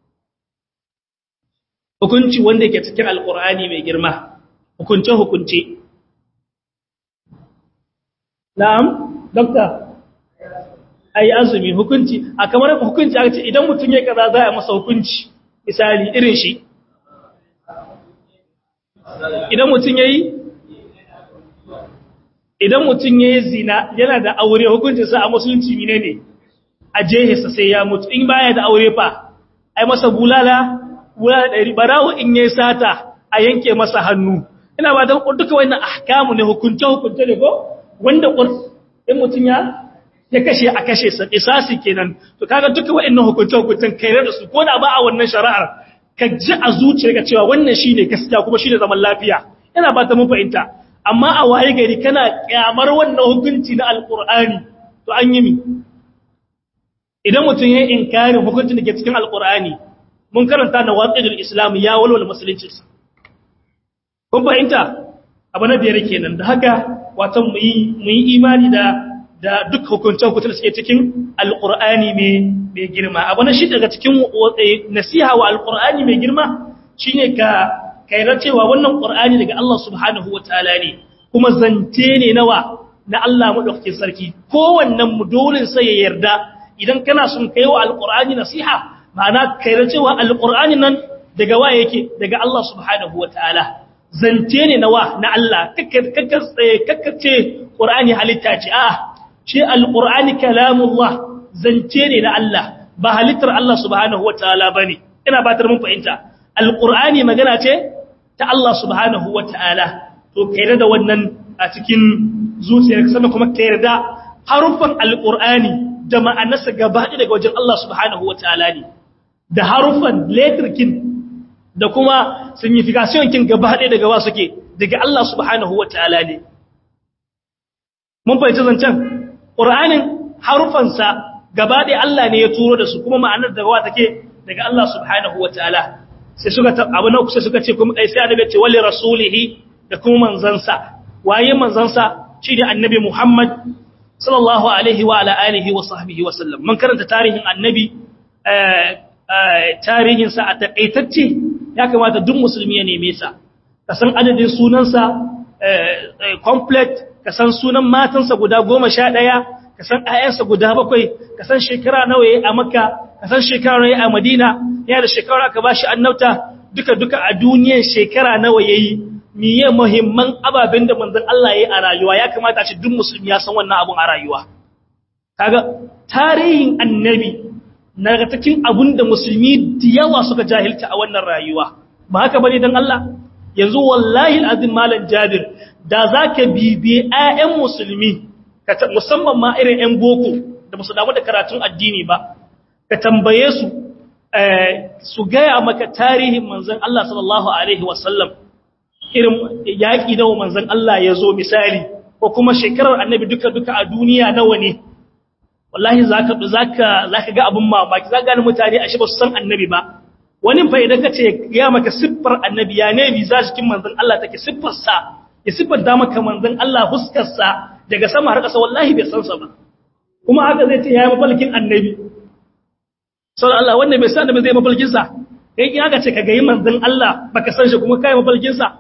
Speaker 1: hukunci wanda ke cikin alkur'ani mai girma hukunce hukunce na'am dokta ai azumi hukunci a kamar hukunci aka ce idan mutum ya kaza za a masa hukunci misali irin shi idan mutum ya yi idan mutum ya yi zina yana da aure hukuncinsa a musulunci mine ne a jehisa sai ya mutu in baya da aure fa ai masa bulala bulala ɗari barawo in ya sata a yanke masa hannu ina ba don duka wannan ahkamu ne hukunce hukunce ne ko wanda in mutum ya ya kashe a kashe sa isasi kenan to kaga duka wa'annan hukunce hukuncen kai da su ko da ba a wannan shari'ar ka ji a zuciyarka cewa wannan shine gaskiya kuma shine zaman lafiya ina ba ta mun fahimta amma a waye gari kana kyamar wannan hukunci na alkur'ani to an yi mi idan mutum ya yi inkarin hukuncin da ke cikin alkur'ani mun karanta na waƙidul islam ya walwala musuluncinsa kun fahimta abu na biyar kenan da haka watan mu yi imani da da duk hukuncin hukuncin da suke cikin alkur'ani mai girma abu na shi daga cikin nasiha wa alkur'ani mai girma shine ka kairar cewa wannan ƙur'ani daga Allah subhanahu wa ta'ala ne kuma zance ne nawa na Allah maɗaukakin sarki kowannen mu dole sai ya yarda idan kana sun kai wa alƙur'ani nasiha ma'ana kairar cewa alƙur'ani nan daga wa yake daga Allah subhanahu wa ta'ala zance ne nawa na Allah kakkace ƙur'ani halitta ce a shi alƙur'ani kalamullah zance ne na Allah ba halittar Allah subhanahu wa ta'ala ba ne ina batar mun fahimta alƙur'ani magana ce ta Allah subhanahu wa ta'ala to kaira da wannan a cikin zuciyarka sannan kuma ka yarda haruffan alqur'ani da ma'anarsa gaba daga wajen Allah subhanahu wataala ne da haruffan letrkin da kuma signification kin gaba daga wa suke daga Allah subhanahu wataala ne mun fahimci zancen qur'anin harufansa gaba ɗaya Allah ne ya turo da su kuma ma'anar da wa take daga Allah subhanahu wataala sai suka abu na kusa suka ce kuma sai annabi ce wali rasulihi da kuma manzansa waye manzansa shi da annabi Muhammad sallallahu alaihi wa ala alihi wa sahbihi wa sallam man karanta tarihin annabi tarihin sa a takaitacce ya kamata duk musulmi ya neme sa ka san adadin sunansa complete ka san sunan matansa guda 11 ka san ayyansa guda bakwai ka san shekara nawa yayi a makka ka san shekara nawa yayi a madina yana da shekara aka bashi annabta duka duka a duniyar shekara nawa yayi miye muhimman ababen da manzon Allah yayi a rayuwa ya kamata a ce duk musulmi ya san wannan abun a rayuwa kaga tarihin annabi na ga cikin abun da musulmi da yawa suka jahilta a wannan rayuwa ba haka bane dan Allah yanzu wallahi alazim malam Jabir da zaka bibiye ayyan musulmi musamman ma irin 'yan boko da musu damu da karatun addini ba ka tambaye su su gaya maka tarihin manzan Allah sallallahu Alaihi wasallam irin yaƙi nawa manzan Allah ya zo misali ko kuma shekarar annabi duka-duka a duniya nawa ne wallahi za ka ga abin mamaki za gani mutane a shi ba su san annabi ba wani fa idan ka ce ya maka siffar annabi ya ne bi za cikin manzan Allah take siffarsa ya siffar da maka manzan Allah huskarsa daga sama har ƙasa wallahi bai san sa ba kuma haka zai ce yayi mafalkin annabi sallallahu Allah wanda bai san da zai mafalkin sa kai in haka ce ka ga yi manzon Allah baka san shi kuma kai mafalkin sa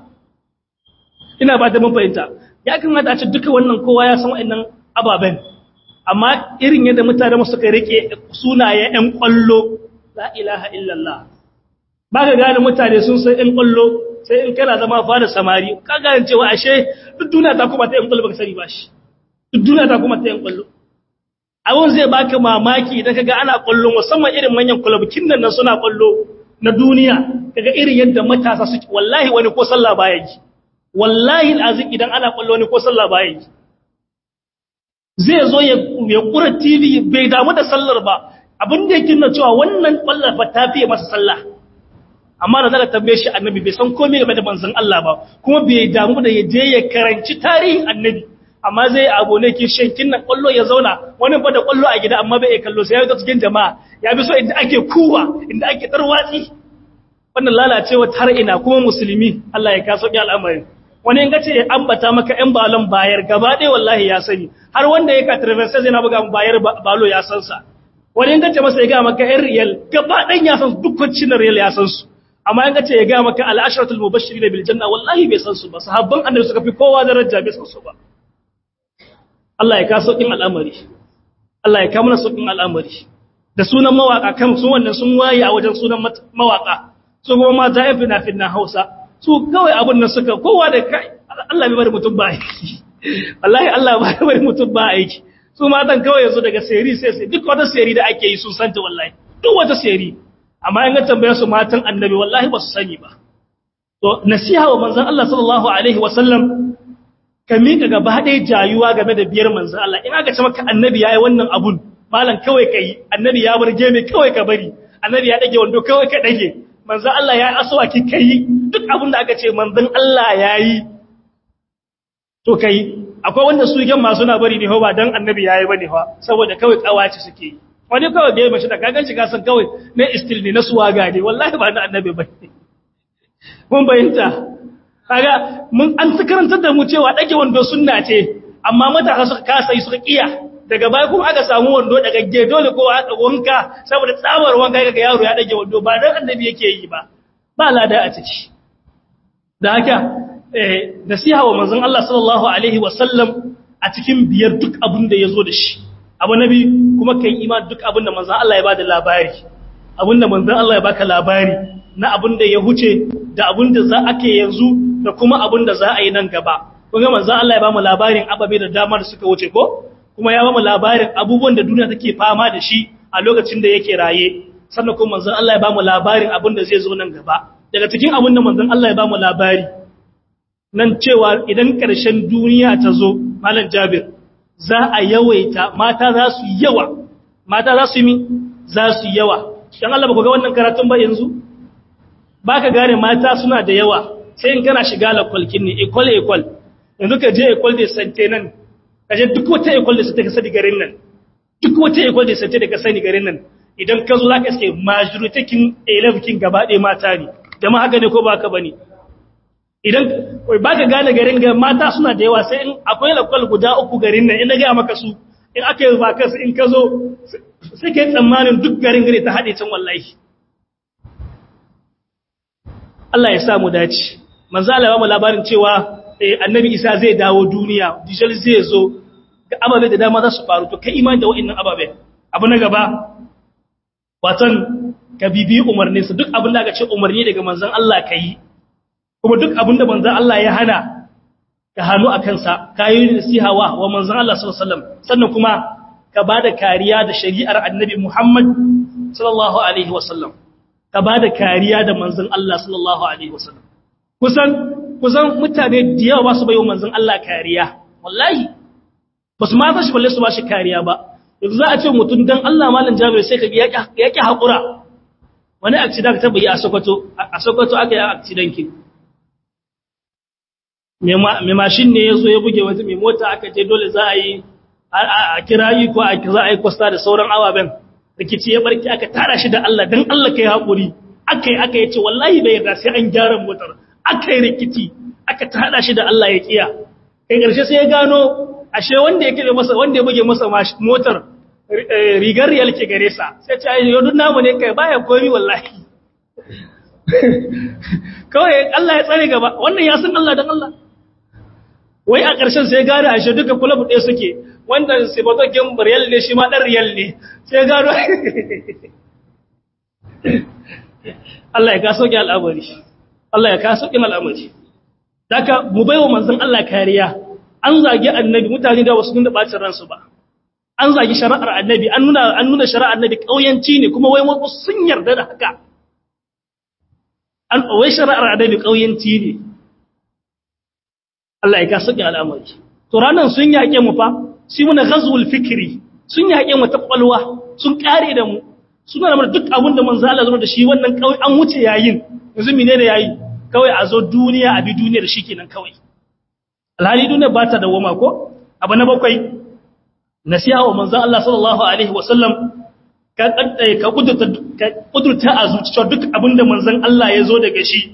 Speaker 1: ina ba da mun fahimta ya kamata a ce duka wannan kowa ya san wa'annan ababen amma irin yadda mutane mu suka rike sunaye ɗan kwallo la ilaha illallah baka gane mutane sun san ɗan kwallo sai in kana zama fara samari ka gane cewa ashe duk duniya ta kuma ta yan kwallo baka sani ba shi duk duniya ta kuma ta yan kwallo abun zai baka mamaki idan kaga ana kwallo musamman irin manyan kwalabukin nan suna kwallo na duniya kaga irin yadda matasa suke wallahi wani ko sallah baya yi wallahi alazim idan ana kwallo wani ko sallah baya yi zai zo ya ya kura TV bai damu da sallar ba abin da yake nuna cewa wannan kwallar fa ta fiye masa sallah amma da zaka tambaye shi annabi bai san komai game da manzon Allah ba kuma bai damu da ya je ya karanci tarihin annabi amma zai abu ne ki shankin nan kwallo ya zauna wani ba da kwallo a gida amma bai kallo sai ya ga cikin jama'a ya bi so inda ake kuwa inda ake tarwatsi wannan lalacewa har ina kuma musulmi Allah ya kaso ki al'amari wani in gace ya ambata maka ɗan balon bayar gaba ɗaya wallahi ya sani har wanda ya ka traverse zai na buga bayar balo ya san sa wani in gace masa ya ga maka ɗan riyal gaba ɗan ya san dukkan cinar riyal ya san su amma in ce ya ga maka al'asharatul mubashirin bil janna wallahi bai san su ba sahabban annabi suka fi kowa daraja bai san su ba Allah ya kaso kin al'amari Allah ya kawo mana saukin al'amari da sunan mawaka kan su wannan sun waye a wajen sunan mawaka su kuma mata yan fina finna Hausa su kawai abun nan suka kowa da kai Allah bai bari mutum ba aiki wallahi Allah bai bari mutum ba aiki su matan kawai yanzu daga seri sai sai duk wata seri da ake yi sun santa wallahi duk wata seri amma in ga tambaye su matan annabi wallahi ba su sani ba to nasiha wa manzon Allah sallallahu alaihi wasallam ka mika gaba ɗaya jayuwa game da biyar manzon Allah in aka ce maka annabi yayi wannan abun malam kawai kai annabi ya burge mai kawai ka bari annabi ya dage wando kawai ka dage manzon Allah yayi aswaki kai duk abun da aka ce manzon Allah yayi to kai akwai wanda su gan masu na bari ne ba dan annabi yayi bane fa saboda kawai kawaci suke yi wani kawai bai mashi da kagan shi kasan kawai na istil ne na suwaga ne wallahi ba na annabi ba mun bayyanta kaga mun an karantar da mu cewa dage wando sunna ce amma matasa suka kasa yi suka kiya daga baya kuma aka samu wando daga ge dole kowa aka wanka saboda tsabar wanka kaga yaro ya dage wando ba dan annabi yake yi ba ba lada a ciki da haka eh nasiha wa manzon Allah sallallahu alaihi wasallam a cikin biyar duk abin da yazo da shi abu nabi kuma kai iman duk abin da manzon Allah ya bada labari abin da manzon Allah ya baka labari na abin da ya huce da abin da za ake yanzu da kuma abin da za a yi nan gaba kuma manzon Allah ya ba mu labarin ababe da dama da suka wuce ko kuma ya ba mu labarin abubuwan da duniya take fama da shi a lokacin da yake raye sannan kuma manzon Allah ya ba mu labarin abin da zai zo nan gaba daga cikin abin da manzon Allah ya ba mu labari nan cewa idan ƙarshen duniya ta zo malam jabir za a yawaita mata za su yawa mata za su yi za su yawa dan Allah ba ku ga wannan karatun ba yanzu ba ka gane mata suna da yawa sai in kana shiga lakwalkin ne equal equal yanzu ka je equal da sante nan ka je duk wata equal da sante ka sani garin nan duk wata equal da sante da ka sani garin nan idan ka zo za ka iske majority kin 11 kin gaba ɗaya mata ne jama'a haka ne ko ba ka bane idan ba ka gane garin ga mata suna da yawa sai in akwai lakwal guda uku garin nan ina gaya maka su in aka yi vakas in ka zo sai ka yi tsammanin duk garin gari ta haɗe can wallahi Allah ya sa mu dace manzo Allah ya mu labarin cewa annabi Isa zai dawo duniya dijal zai zo ga ababe da dama za su faru to kai imani da wa'annan ababe abu na gaba watan ka bibi umarnin su duk abin da aka ce umarni daga manzon Allah kai kuma duk abin da manzon Allah ya hana ka hannu a kansa kayi nasiha wa wa manzon Allah sallallahu alaihi wasallam sannan kuma ka bada kariya da shari'ar annabi Muhammad sallallahu alaihi wasallam ka bada kariya da manzon Allah sallallahu alaihi wasallam kusan kusan mutane da yawa ba su bayo manzon Allah kariya wallahi ba su ma ba shi balle su ba shi kariya ba yanzu za a ce mutum dan Allah malam Jabir sai ka ya ki hakura wani accident ta bayi a Sokoto a Sokoto aka yi accident kin mai mashin ne ya zo ya buge wata mai mota aka ce dole za a yi a kira yi ko a za a yi kwasta da sauran ababen rikici ya barki aka tara shi da Allah don Allah ka yi haƙuri aka yi aka yi ce wallahi bai yarda sai an gyara motar aka yi rikici aka tara shi da Allah ya kiya kai ƙarshe sai ya gano ashe wanda ya kire masa wanda ya buge masa motar rigar riyal ke gare sa sai ce ai yau namu ne kai baya komi wallahi kawai Allah ya tsare gaba wannan ya san Allah dan Allah wai a ƙarshen sai gane a shi duka kula buɗe suke wanda sibatokin riyal ne shi ma ɗan riyal ne sai gano Allah ya kaso ƙin al'amari Allah ya kaso ƙin al'amari daga mu bai wa manzan Allah kariya an zagi annabi mutane da wasu nuna ɓacin ransu ba an zagi shari'ar annabi an nuna an nuna shari'ar annabi ƙauyanci ne kuma wai wasu sun yarda da haka an wai shari'ar annabi ƙauyanci ne Allah ya kasu ga al'amari. To ranar sun yaƙe mu fa, shi muna ghazwul fikri, sun yaƙe mu ta ƙwalwa, sun ƙare da mu, suna da duk abin da manzo Allah zama da shi wannan kawai an wuce yayin, yanzu mene ne yayi? Kawai a zo duniya a bi duniyar shi kenan kawai. Alhali duniya ba ta dawoma ko? Abu na bakwai, nasiha wa manzo Allah sallallahu alaihi wa sallam ka ka kudurta ka kudurta a zuciya duk abin da manzon Allah ya zo daga shi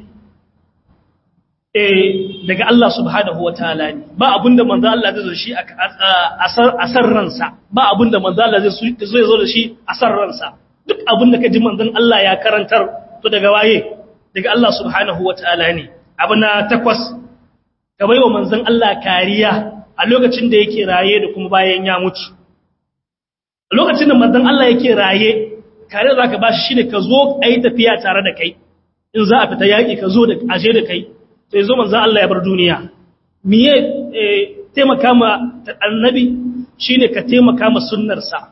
Speaker 1: daga Allah subhanahu wa ta'ala ne ba abinda manzo Allah zai zo shi a san ransa ba abinda manzo Allah zai zo da shi a san ransa duk abinda ka ji manzon Allah ya karantar to daga waye daga Allah subhanahu wa ta'ala ne abu na takwas ka baiwa manzon Allah kariya a lokacin da yake raye da kuma bayan ya mutu a lokacin da manzon Allah yake raye kare za ka ba shi shine ka zo a yi tafiya tare da kai in za a fita yaƙi ka zo da aje da kai sai zo manzan Allah ya bar duniya miye taimaka ma annabi shine ka taimaka ma sunnarsa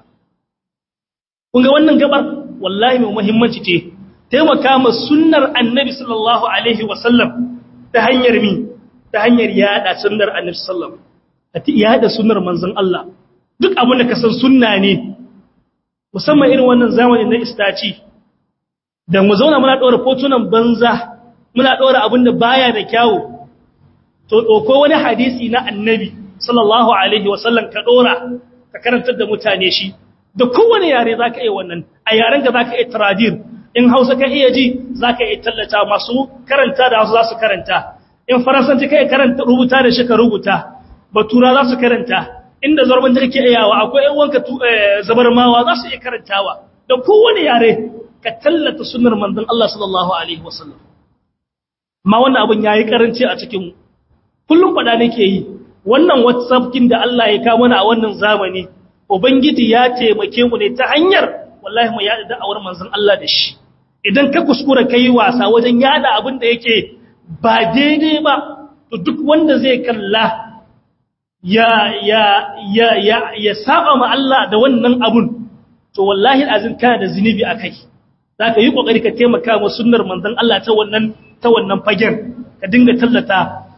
Speaker 1: kun ga wannan gabar wallahi mai muhimmanci ce taimaka ma sunnar annabi sallallahu alaihi wasallam ta hanyar mi ta hanyar yada sunnar annabi sallallahu alaihi yada sunnar manzon Allah duk abin da ka san sunna ne musamman irin wannan zamanin na istaci da mu zauna muna ɗora fotunan banza muna ɗora abin da baya da kyawu to ɗauko wani hadisi na annabi sallallahu alaihi wasallam ka ɗora ka karantar da mutane shi da kowane yare za ka iya wannan a yaren ka za ka iya taradir in hausa ka iya ji za ka iya tallata masu karanta da hausa za su karanta in faransanci ka iya karanta rubuta da shi ka rubuta batura za su karanta inda zarban da kake iyawa akwai yan wanka zabarmawa za su iya karantawa da kowane yare ka tallata sunnar manzon Allah sallallahu alaihi wasallam ma wannan abin yayi karanci a cikin kullum fada nake yi wannan whatsapp kin da Allah ya kawo mana a wannan zamani ubangiji ya taimake mu ne ta hanyar wallahi mu yada da'awar manzon Allah da shi idan ka kuskura kai wasa wajen yada abin da yake ba daidai ba to duk wanda zai kalla ya ya ya ya ya saba ma Allah da wannan abun to wallahi azin kana da zinubi akai zaka yi kokari ka taimaka wa sunnar manzon Allah ta wannan ta wannan fagen ka dinga tallata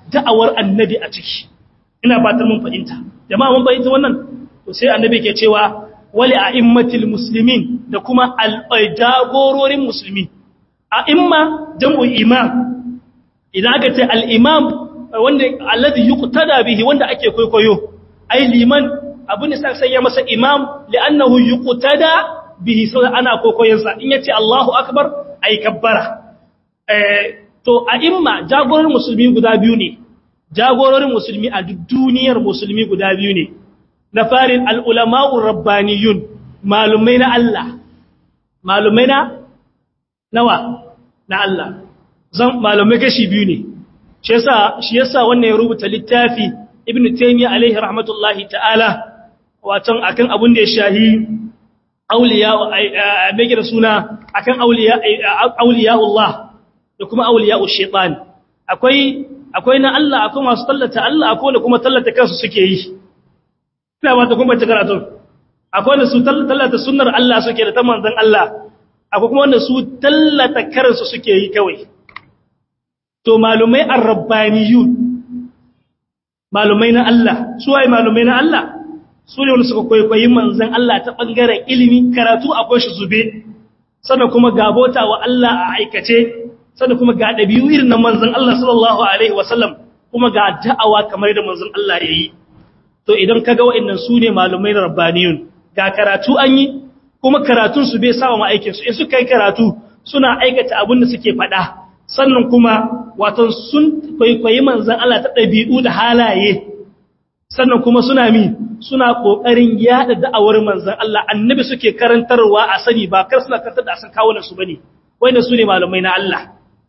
Speaker 1: da'awar annabi a ciki ina fatar mun fahimta jama'a mun fahimta wannan to sai annabi ke cewa wali a'immatil muslimin da kuma al-jagororin musulmi a'imma jam'u imam idan aka ce al-imam wanda alladhi yuqtada bihi wanda ake kwaikwayo ai liman abin da sai ya masa imam li'annahu yuqtada bihi sai ana kwaikwayon sa in yace Allahu akbar ai kabbara eh to a'imma jagororin musulmi guda biyu ne jagororin musulmi a duk duniyar musulmi guda biyu ne na farin al'ulama'ur rabbaniyun malumai na Allah malumai na nawa na Allah zan malumai kashi biyu ne shi yasa shi yasa wannan ya rubuta littafi ibn taymiya alaihi rahmatullahi ta'ala watan akan abun da ya shahi auliya mai da suna akan auliya auliya'ullah da kuma auliya'ush shaitan akwai akwai na Allah akwai masu tallata Allah akwai da kuma tallata kansu suke yi ina ba ta kuma ta karatu akwai da su tallata sunnar Allah suke da ta manzon Allah akwai kuma wanda su tallata karansu suke yi kawai to malumai ar-rabbaniyun malumai na Allah su waye malumai na Allah su ne wanda suka kwaikwayi manzon Allah ta bangaren ilimi karatu akwai shi zube sannan kuma gabota wa Allah a aikace sannan kuma ga ɗabi'u irin na manzan Allah sallallahu Alaihi wasallam kuma ga da'awa kamar da manzan Allah ya yi. To idan ka ga wa'innan su ne malumai na rabbaniyun, ga karatu an yi, kuma karatun su bai sawa ma'aikinsu, in suka yi karatu suna aikata abin da suke faɗa, sannan kuma watan sun kwaikwayi manzan Allah ta ɗabi'u da halaye, sannan kuma suna mi suna ƙoƙarin yaɗa da'awar manzan Allah, annabi suke karantarwa a sani ba kar suna karantar da a san kawunan su bane, wanda su ne malumai na Allah.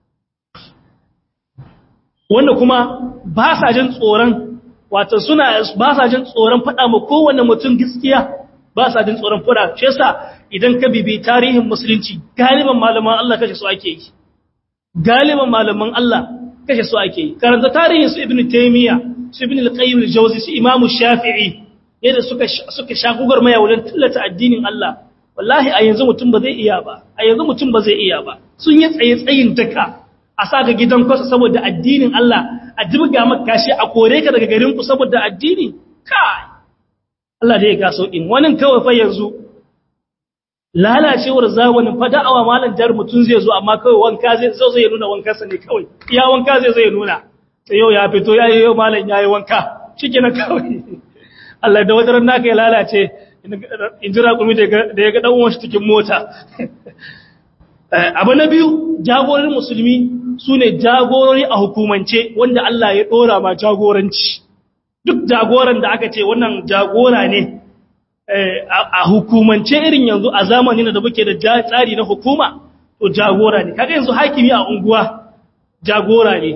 Speaker 1: wanda kuma ba sa jin tsoron wato suna ba sa jin tsoron faɗa ma kowanne mutum gaskiya ba sa jin tsoron faɗa shi yasa idan ka bibi tarihin musulunci galiban malaman Allah kashe su ake yi galiban malaman Allah kashe su ake yi karanta tarihin su ibnu taymiya su ibnu al-qayyim al-jawzi su imamu shafi'i yadda suka suka shagugar maya wurin tallata addinin Allah wallahi a yanzu mutum ba zai iya ba a yanzu mutum ba zai iya ba sun yi tsaye tsayin daka a sa ka gidan kwasa saboda addinin Allah a jibga maka kashi a kore ka daga garin ku saboda addini kai Allah da ya ga sauƙin wani kawai fa yanzu lalacewar zamanin fa da'awa malam jar mutun zai zo amma kawai wanka zai zo zai nuna wankan sa ne kawai iya wanka zai zai nuna sai yau ya fito yayi yau malam yayi wanka shikenan kawai Allah da wadaran naka ya lalace in jira kumi da ya ga dan uwan shi cikin mota abu na biyu jagororin musulmi su ne jagorori a hukumance wanda Allah ya ɗora ma jagoranci duk jagoran da aka ce wannan jagora ne a hukumance irin yanzu a zamanin da muke da tsari na hukuma to jagora ne kaga yanzu hakimi a unguwa jagora ne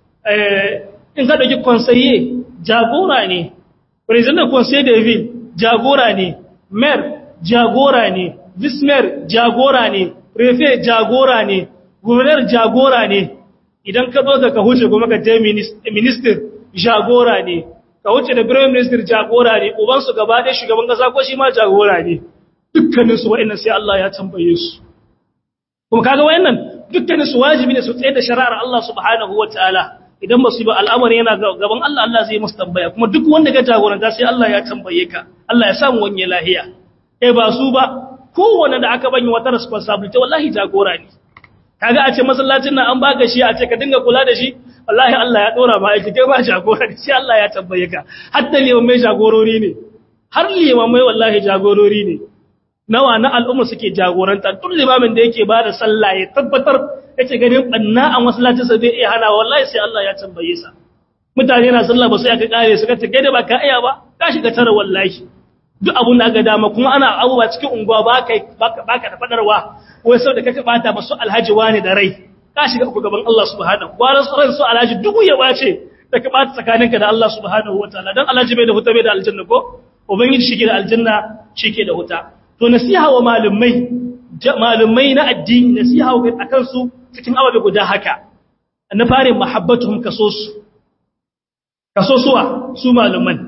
Speaker 1: in ka ɗauki konsaye jagora ne president conseil de ville jagora ne mayor jagora ne vice mayor jagora ne prefect jagora ne gouverneur jagora ne idan ka zo ka huce kuma ka je minister jagora ne ka wuce da prime minister jagora ne uban su gaba ɗaya shugaban kasa ko shi ma jagora ne dukkanin su wa'annan sai Allah ya tambaye su kuma kaga wa'annan dukkanin su wajibi ne su tsaye da shari'ar Allah subhanahu wataala idan ba su ba al'amari yana gaban Allah Allah zai musu tambaya kuma duk wanda ga jagoranta sai Allah ya tambaye ka Allah ya samu wanye lahiya eh ba su ba kowanne da aka banyi wata responsibility wallahi jagora ne kaga a ce masallacin nan an baka shi a ce ka dinga kula da shi wallahi Allah ya dora ma aiki kai ba jagora ne sai Allah ya tambaye ka hatta limamai jagorori ne har limamai wallahi jagorori ne nawa na al'umma suke jagoranta duk limamin da yake bada sallah ya tabbatar yake ganin banna a masallacin sa bai iya hana wallahi sai Allah ya tambaye sa mutane na sallah ba sai aka kare su ka ta gaida ba ka iya ba ka shiga tara wallahi duk abun da aka dama kuma ana abubuwa cikin unguwa ba ka da fadarwa wai sau da kaka bata masu alhaji wani da rai ka shiga ku gaban Allah subhanahu wa ran su alhaji duk ya bace da ka bata tsakaninka da Allah subhanahu wa ta'ala dan alhaji bai da huta bai da aljanna ko ubangiji shike da aljanna shike da huta to nasiha wa malumai malumai na addini nasiha wa akan su cikin ababe guda haka na fare mahabbatuhum kasosu kasosuwa su maluman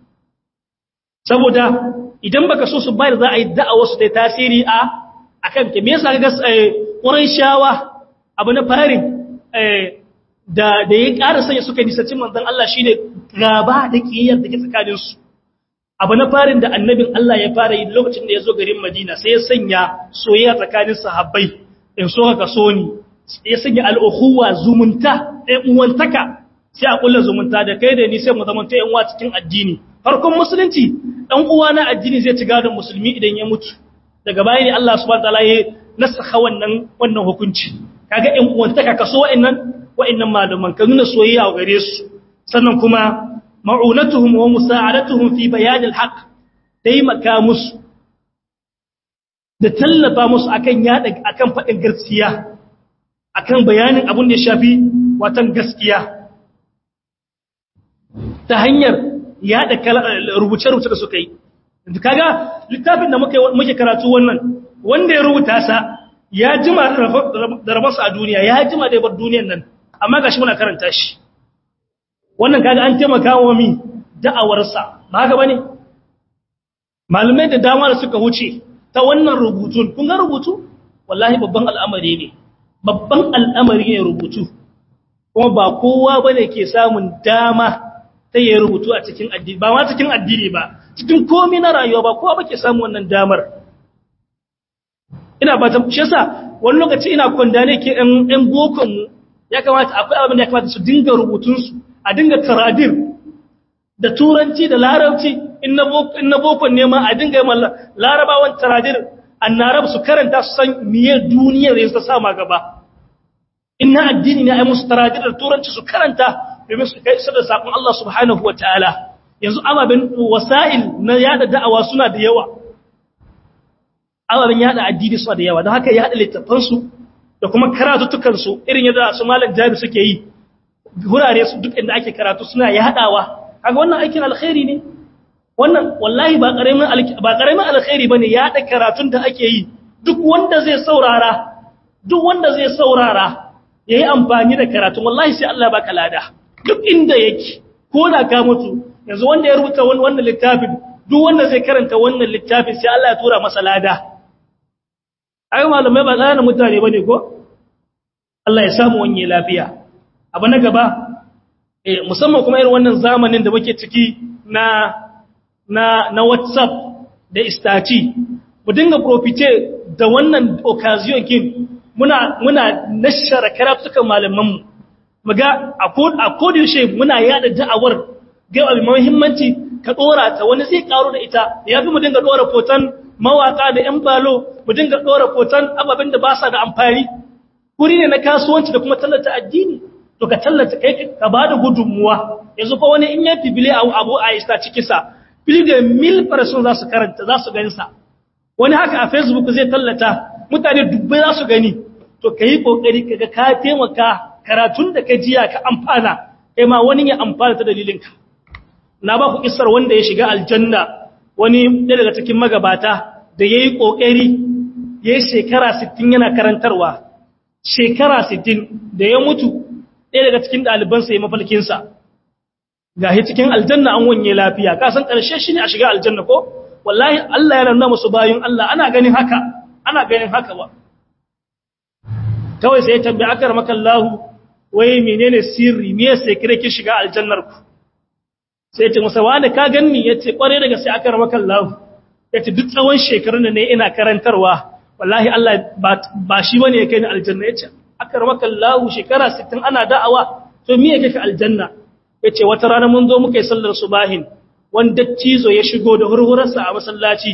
Speaker 1: saboda idan baka so su bayar za a yi da'awar su da tasiri a akan ke me yasa ga ƙurai shawa abu na farin da da ya ƙara sanya suka nisanci manzon Allah shine gaba da kiyayyar da ke tsakanin su abu na farin da annabin Allah ya fara yi lokacin da ya zo garin Madina sai ya sanya soyayya tsakanin sahabbai in so ka so ni ya sanya al'ukhuwa zumunta ɗan uwantaka sai a kulla zumunta da kai da ni sai mu zamanta yan uwa cikin addini farkon musulunci dan uwa na addini zai ci gadon musulmi idan ya mutu daga baya ne Allah subhanahu wataala ya nasakha wannan wannan hukunci kaga yan uwantaka kaso wa'annan wa'annan malaman ka nuna soyayya gare su sannan kuma ma'unatuhum wa musa'adatuhum fi bayan al-haq taimaka musu da tallafa musu akan yada akan fadin gaskiya akan bayanin abin da ya shafi watan gaskiya ta hanyar yada rubuce-rubuce da suka yi kaga littafin da muke karatu wannan wanda ya rubuta sa ya jima da rabarsa a duniya ya jima da bar duniyan nan amma gashi muna karanta shi wannan kaga an taimaka wa mi da'awarsa ba haka bane malamai da dama da suka wuce ta wannan rubutun kun ga rubutu wallahi babban al'amari ne babban al'amari ne rubutu kuma ba kowa bane ke samun dama ta yi rubutu a cikin addini ba ma cikin addini ba cikin komai na rayuwa ba kowa bake samun wannan damar ina ba ta shi yasa wani lokaci ina kwanda ne ke ɗan ɗan bokon mu ya kamata akwai abin da ya kamata su dinga rubutun su a dinga taradir da turanci da larabci in na bokon ne ma a dinga yi larabawan taradir annarab su karanta su san miye duniyar ya sama gaba in na addini ne a yi musu taradir da turanci su karanta domin su kai da sakon Allah subhanahu wa ta'ala yanzu ababen wasa'il na yada da'awa suna da yawa ababen yada addini suna da yawa don haka yada littafansu da kuma karatuttukansu irin yadda su malam jami suke yi wurare su duk inda ake karatu suna yadawa kaga wannan aikin alkhairi ne wannan wallahi ba karamin ba karamin alkhairi bane yada karatun da ake yi duk wanda zai saurara duk wanda zai saurara yayi amfani da karatun wallahi sai Allah baka lada duk inda yake ko da ka mutu yanzu wanda ya rubuta wannan littafin duk wanda zai karanta wannan littafin sai Allah ya tura masa lada ai malamai ba tsana mutane bane ko Allah ya samu wanye lafiya abu na gaba eh musamman kuma irin wannan zamanin da muke ciki na na na WhatsApp da istati mu dinga profite da wannan occasion kin muna muna nashara karatukan malaman mu muga a kodiyoshe muna yada da'awar ga abu muhimmanci ka dora ta wani zai karo da ita ya fi mu dinga dora foton mawaka da yan balo mu dinga dora foton ababen da ba sa da amfani kuri ne na kasuwanci da kuma tallata addini to ka tallata kai ka ba da gudunmuwa yanzu fa wani in ya fibile a abu a ista cikisa fili da mil person za su karanta za su gani sa wani haka a facebook zai tallata mutane dubbai za su gani to ka yi kokari kaga ka taimaka karatun da ka jiya ka amfana kai ma wani ya amfana ta dalilinka na ba ku kissar wanda ya shiga aljanna wani ɗaya daga cikin magabata da ya yi ƙoƙari ya yi shekara 60 yana karantarwa shekara 60 da ya mutu ɗaya daga cikin ɗalibansa ya mafalkinsa ga shi cikin aljanna an wanye lafiya ka san ƙarshe shi ne a shiga aljanna ko wallahi Allah yana nuna musu bayan Allah ana ganin haka ana ganin haka ba kawai sai ya tambayi akar makallahu wai menene sirri me sai kire ki shiga aljannar ku sai ce masa wani ka ganni yace kware daga sai akar makallahu yace duk tsawon shekarun da ne ina karantarwa wallahi Allah ba shi bane ya kai ni aljanna yace akar makallahu shekara 60 ana da'awa to me yake ka aljanna yace wata rana mun zo muka yi sallar subahin wanda cizo ya shigo da hurhurarsa a masallaci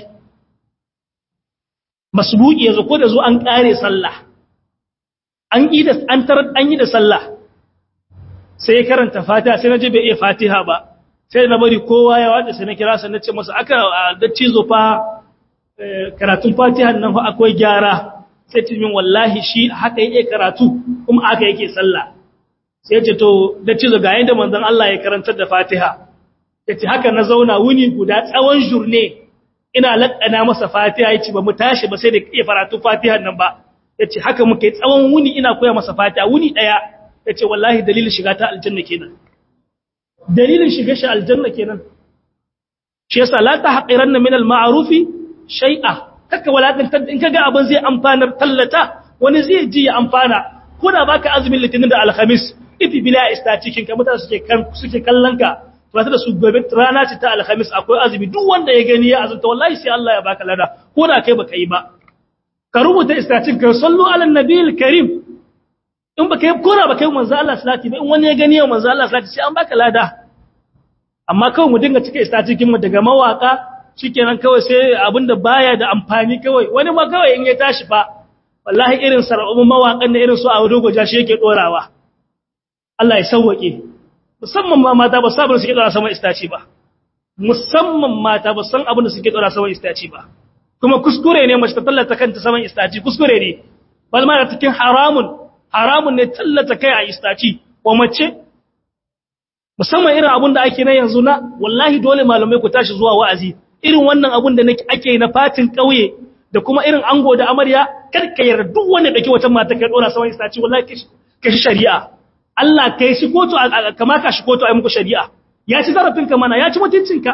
Speaker 1: masbuki yazo ko da zo an kare sallah an yi da an tarar an yi da sallah sai ya karanta fatiha sai naje bai iya fatiha ba sai na bari kowa ya wada sai na kira sai na ce masa aka da cizo fa karatun fatiha nan fa akwai gyara sai ce min wallahi shi haka yake karatu kuma aka yake sallah sai ya ce to da cizo ga yanda manzon Allah ya karantar da fatiha yace haka na zauna wuni guda tsawon jurne ina lakkana masa fatiha yace ba mu tashi ba sai da iya karatu fatiha nan ba yace haka muke tsawon wuni ina koya masa fatiha wuni daya yace wallahi dalilin shiga ta aljanna kenan dalilin shiga shi aljanna kenan shi yasa la tahqiranna min al-ma'rufi shay'a kaka walakantar in kaga abin zai amfanar tallata wani zai ji ya amfana ko da baka azumin litinin da alhamis ifi bila istatikin ka mutane suke kan suke kallon ka ba da su gobe rana ce ta alhamis akwai azumi duk wanda ya gani ya azumta wallahi sai Allah ya baka lada ko da kai baka yi ba ka rubuta istatin ka sallu ala nabiyil karim in baka yi kora baka yi manzo Allah salati ba in wani ya gani ya manzo Allah salati sai an baka lada amma kawai mu dinga cika istatikin mu daga mawaka shikenan kawai sai abinda baya da amfani kawai wani ma kawai in ya tashi fa wallahi irin sarabun mawakan da irin su a dogo jashi yake dorawa Allah ya sauwake musamman ma mata ba sabon suke dora sama istaci ba musamman mata ba san abin da suke dora sama istaci ba kuma kuskure ne mace ta tallata kanta saman istaci kuskure ne bal ma cikin haramun haramun ne tallata kai a istaci wa mace musamman irin abin da ake na yanzu na wallahi dole malamai ku tashi zuwa wa'azi irin wannan abin da ake na fatin kauye da kuma irin ango da amarya kar ka yarda duk wanda dake wata mata kai dora saman istaci wallahi ka shi shari'a Allah kai shi kotu kama ka shi kotu ai muku shari'a ya ci zarafinka mana ya ci mutuncinka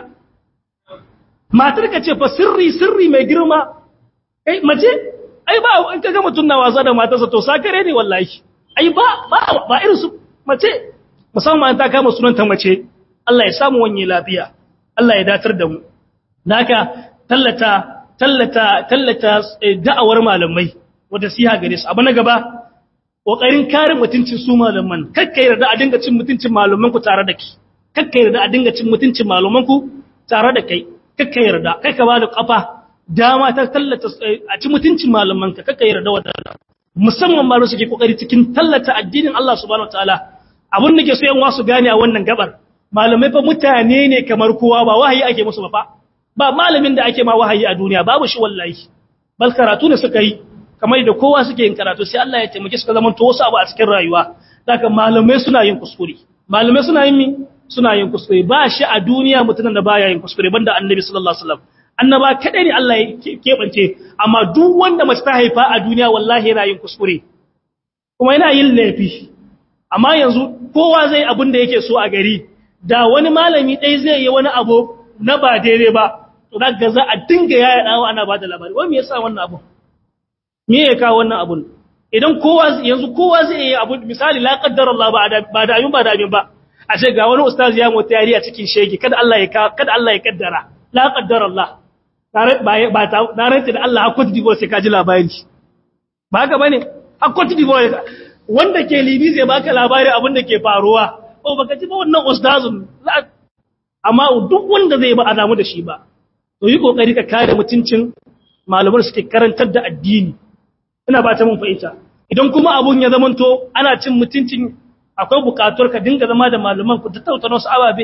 Speaker 1: matar ka ce fa sirri sirri mai girma kai mace ai ba in kaga mutun na wasa da matarsa to sakare ne wallahi ai ba ba ba irin su mace musamman ta kama sunanta mace Allah ya samu wanye lafiya Allah ya datar da mu naka tallata tallata tallata da'awar malamai wanda siha gare su abu na gaba kokarin kare mutuncin su malaman kakka yarda a dinga cin mutuncin malaman ku tare da ki kakka yarda a dinga cin mutuncin malaman ku tare da kai kakka yarda kai ka bada kafa dama ta tallata a ci mutuncin malaman ka kakka yarda wannan musamman ma suke kokari cikin tallata addinin Allah subhanahu wataala abun da ke so yan wasu gane a wannan gabar malamai fa mutane ne kamar kowa ba wahayi ake musu ba fa ba malamin da ake ma wahayi a duniya babu shi wallahi bal karatu ne suka yi kamar da kowa suke yin karatu sai Allah ya taimake suka zama to wasu abu a cikin rayuwa daga malamai suna yin kuskure malamai suna yin mi suna yin kuskure ba shi a duniya mutumin da baya yin kuskure banda annabi sallallahu alaihi wasallam annaba kadai ne Allah ya kebance amma duk wanda mace ta haifa a duniya wallahi yana yin kuskure kuma yana yin laifi amma yanzu kowa zai abin da yake so a gari da wani malami dai zai yi wani abu na ba daidai ba to daga za a dinga yaya dawo ana ba da labari wai me yasa wannan abu me ya kawo wannan abun idan kowa yanzu kowa zai yi abu misali la qaddara Allah ba da amin ba da amin ba a ce ga wani ustaz ya mota yari a cikin shege kada Allah ya kada Allah ya kaddara la qaddara Allah tare ba ba ta na rantsi da Allah hakuri dibo sai ka ji labari ba haka bane hakuri dibo wanda ke libi zai baka labari abin da ke faruwa oh baka ji ba wannan ustazun amma duk wanda zai ba a damu da shi ba to yi kokari ka kare mutuncin malaman suke karantar da addini ina ba ta mun fahimta idan kuma abun ya zamanto ana cin mutuncin akwai bukatuwar ka dinga zama da malaman ku tattauna wasu ababe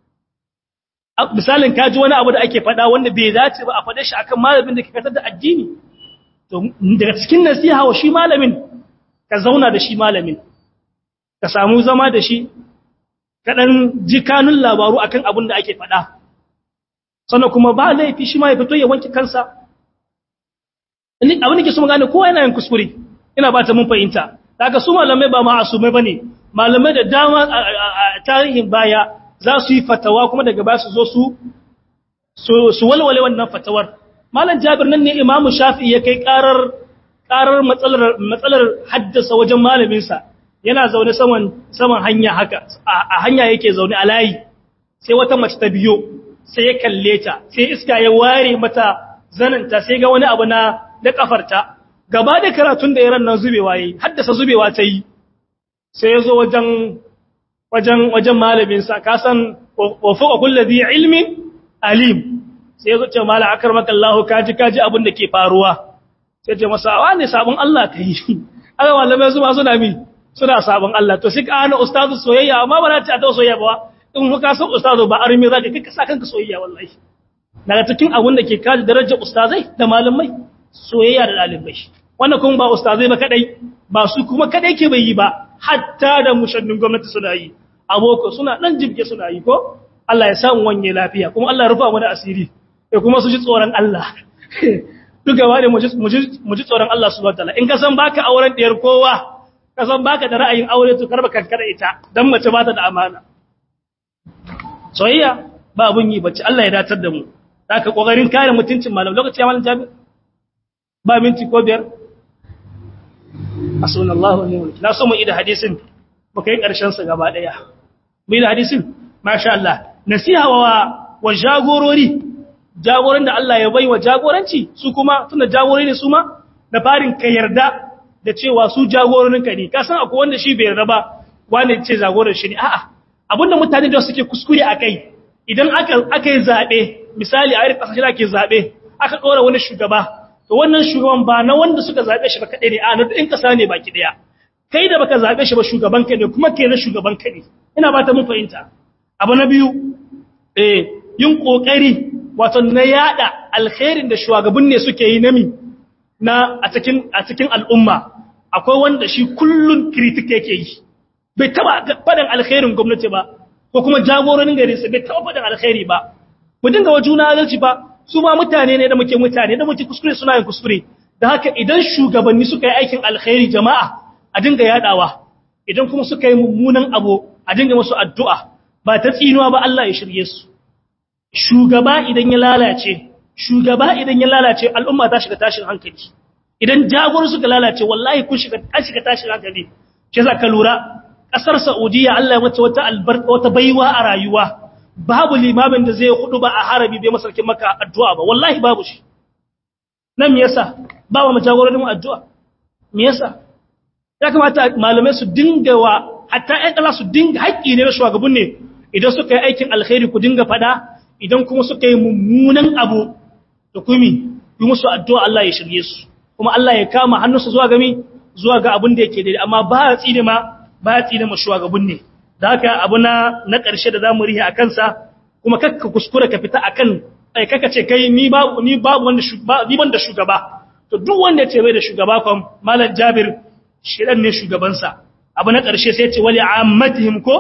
Speaker 1: misalin kaji wani abu da ake faɗa wanda bai dace ba a faɗe shi akan malamin da ke karantar da addini to daga cikin nasiha wa shi malamin ka zauna da shi malamin ka samu zama da shi ka dan ji kanun labaru akan abun da ake faɗa sannan kuma ba laifi shi ma ya fito ya wanke kansa abin da ke so mu gane kowa yana yin kuskure ina ba ta mun fahimta daga su malamai ba ma'asumai bane malamai da dama a tarihin baya za su yi fatawa kuma daga ba su zo su su walwale wannan fatawar malam jabir nan ne imamu shafi ya kai karar karar matsalar matsalar haddasa wajen malamin sa yana zaune saman saman hanya haka a hanya yake zaune a layi sai wata mace ta biyo sai ya kalle ta sai iska ya ware mata zananta sai ga wani abu na da kafarta gaba da karatun da yaran nan zubewa yi haddasa zubewa ta yi sai ya zo wajen wajen wajen malamin sa ka san wa fuqa kulli ilmin alim sai ya zo ce mala akramaka Allah kaji kaji abin da ke faruwa sai ce masa wa ne sabon Allah kai aka malamai su ma suna mi suna sabon Allah to sai ka ana ustazu soyayya amma ba za ta ta soyayya ba in ka san ustazu ba armi zaka kai ka sa kanka soyayya wallahi daga cikin abin da ke kaji darajar ustazai da malamai soyayya da ɗalibai wannan kuma ba ustazai ba kadai ba su kuma kadai ke bai yi ba hatta da mushannin gwamnati suna yi aboko suna dan jibge suna yi ko Allah ya samu wanye lafiya kuma Allah ya rufa mana asiri da kuma su ji tsoron Allah duk gaba da mu ji tsoron Allah subhanahu wataala in ka san baka auren diyar kowa ka san baka da ra'ayin aure to karba kankara ita dan mace ba ta da amana soyayya ba abun yi bace Allah ya datar da mu zaka kokarin kare mutuncin malam lokaci ya malam jami'a ba minti ko biyar asunallahu ne na so mu ida hadisin baka yi karshen sa gaba daya bai da hadisin masha Allah nasiha wa wa jagorori jagoran da Allah ya bai wa jagoranci su kuma tunda jagorori ne su ma da farin ka yarda da cewa su jagororinka ne ka san akwai wanda shi bai yarda ba wanda ce jagoran shi ne a'a abinda mutane da suke kuskure akai idan aka aka yi zabe misali a irin kasashe da ake zabe aka dora wani shugaba to wannan shugaban ba na wanda suka zabe shi ba kadai ne a na din kasa ne baki daya kai da baka zabe shi ba shugaban ka ne kuma kai na shugaban ka ne ina ba ta mun fahimta abu na biyu eh yin kokari wato na yada alkhairin da shugaban ne suke yi nami na a cikin a cikin al'umma akwai wanda shi kullun critic yake yi bai taba fadan alkhairin gwamnati ba ko kuma jagororin gari su bai taba fadan alkhairi ba mu dinga wa juna adalci ba su ma mutane ne da muke mutane da muke kuskure suna yin kuskure da haka idan shugabanni suka yi aikin alkhairi jama'a a dinga yadawa idan kuma suka yi mummunan abu a dinga musu addu'a ba ta tsinuwa ba Allah ya shirye su shugaba idan ya lalace shugaba idan ya lalace al'umma ta shiga tashin hankali idan jagoro suka lalace wallahi kun shiga ta shiga tashin hankali ke za ka lura kasar saudiya Allah ya mata wata albarka wata baiwa a rayuwa babu limamin da zai hudu ba a harabi bai masarkin maka addu'a ba wallahi babu shi nan me yasa ba wa jagororin mu addu'a me yasa ya kamata malamai su dinga wa hatta ƴan kala su dinga haƙƙi ne na shugaban ne idan suka yi aikin alkhairi ku dinga fada idan kuma suka yi mummunan abu da kumi yi musu addu'a Allah ya shirye su kuma Allah ya kama hannunsu zuwa gami zuwa ga abin da yake daidai amma ba ya tsine ma ba ya tsine ma shugaban ne da haka abu na na ƙarshe da zamu rihe akan sa kuma kakka kuskura ka fita akan ai kaka ce kai ni babu ni babu wanda ni ban da shugaba to duk wanda ya ce bai da shugaba kam malam Jabir shedan ne shugaban sa abu na ƙarshe sai ya ce wali ammatihim ko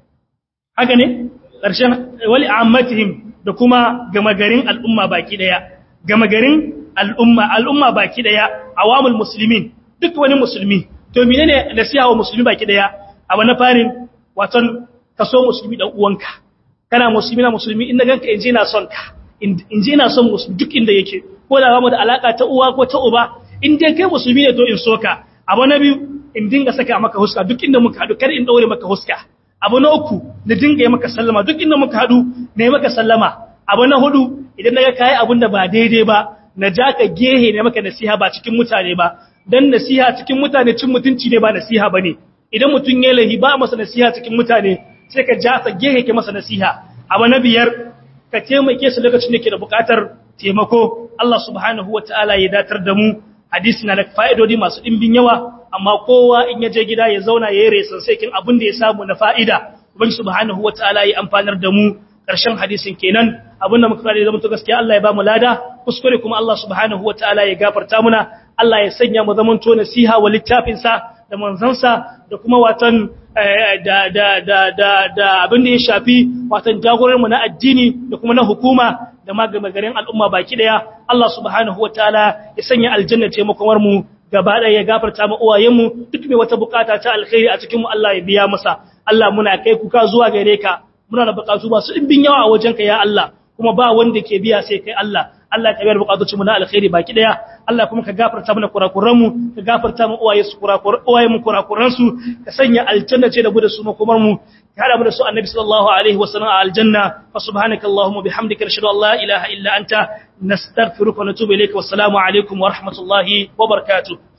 Speaker 1: haka ne ƙarshen wali ammatihim da kuma gama garin al'umma baki daya gama garin al'umma al'umma baki daya awamul muslimin duk wani musulmi to menene nasiha wa musulmi baki daya abu na farin waton kaso musulmi dan uwanka kana musulmi na musulmi in ganka inje ina son ka inje ina son musulmi duk inda yake ko da ba mu da alaka ta uwa ko ta uba in dai kai musulmi ne to in soka abu na biyu in dinga saka maka huska duk inda muka hadu kar in daure maka huska abu na uku na dinga yi maka sallama duk inda muka hadu ne maka sallama abu na hudu idan naga kai abun da ba daidai ba na ja ka gehe ne maka nasiha ba cikin mutane ba dan nasiha cikin mutane cin mutunci ne ba nasiha bane idan mutun ya lahi ba masa nasiha cikin mutane sai ka ja ka gehe ke masa nasiha abu na biyar ka taimake su lokacin da ke da bukatar taimako Allah subhanahu wataala ya datar da mu hadisi na da fa'idodi masu dimbin yawa amma kowa in ya je gida ya zauna ya yi resan sai kin abin da ya samu na fa'ida ubangi subhanahu wataala ya amfanar da mu ƙarshen hadisin kenan abinda muka fara da zama to gaskiya Allah ya ba mu lada kuskure kuma Allah subhanahu wataala ya gafarta muna Allah ya sanya mu zaman to nasiha wa littafin sa da manzansa da kuma watan da da da da da abin da ya shafi watan jagorar mu na addini da kuma na hukuma da garin al'umma baki daya Allah subhanahu wataala ya sanya aljanna ce makomar mu gaba ɗaya ya gafarta mu uwayenmu duk mai wata bukata ta alkhairi a cikin mu Allah ya biya masa Allah muna kai kuka zuwa gare ka muna da bukatu masu dimbin yawa a wajenka ya Allah kuma ba wanda ke biya sai kai Allah Allah ka biyar bukatocin mu na alkhairi baki daya Allah kuma ka gafarta mana kurakuran mu ka gafarta mu uwaye su kurakuran uwaye mu kurakuran su ka sanya aljanna ce da gudu su makomar mu ka hada mu da su annabi sallallahu alaihi wasallam a aljanna fa subhanaka allahumma bihamdika nashhadu an la ilaha illa anta nastaghfiruka wa natubu ilayka wassalamu alaikum wa rahmatullahi wa barakatuh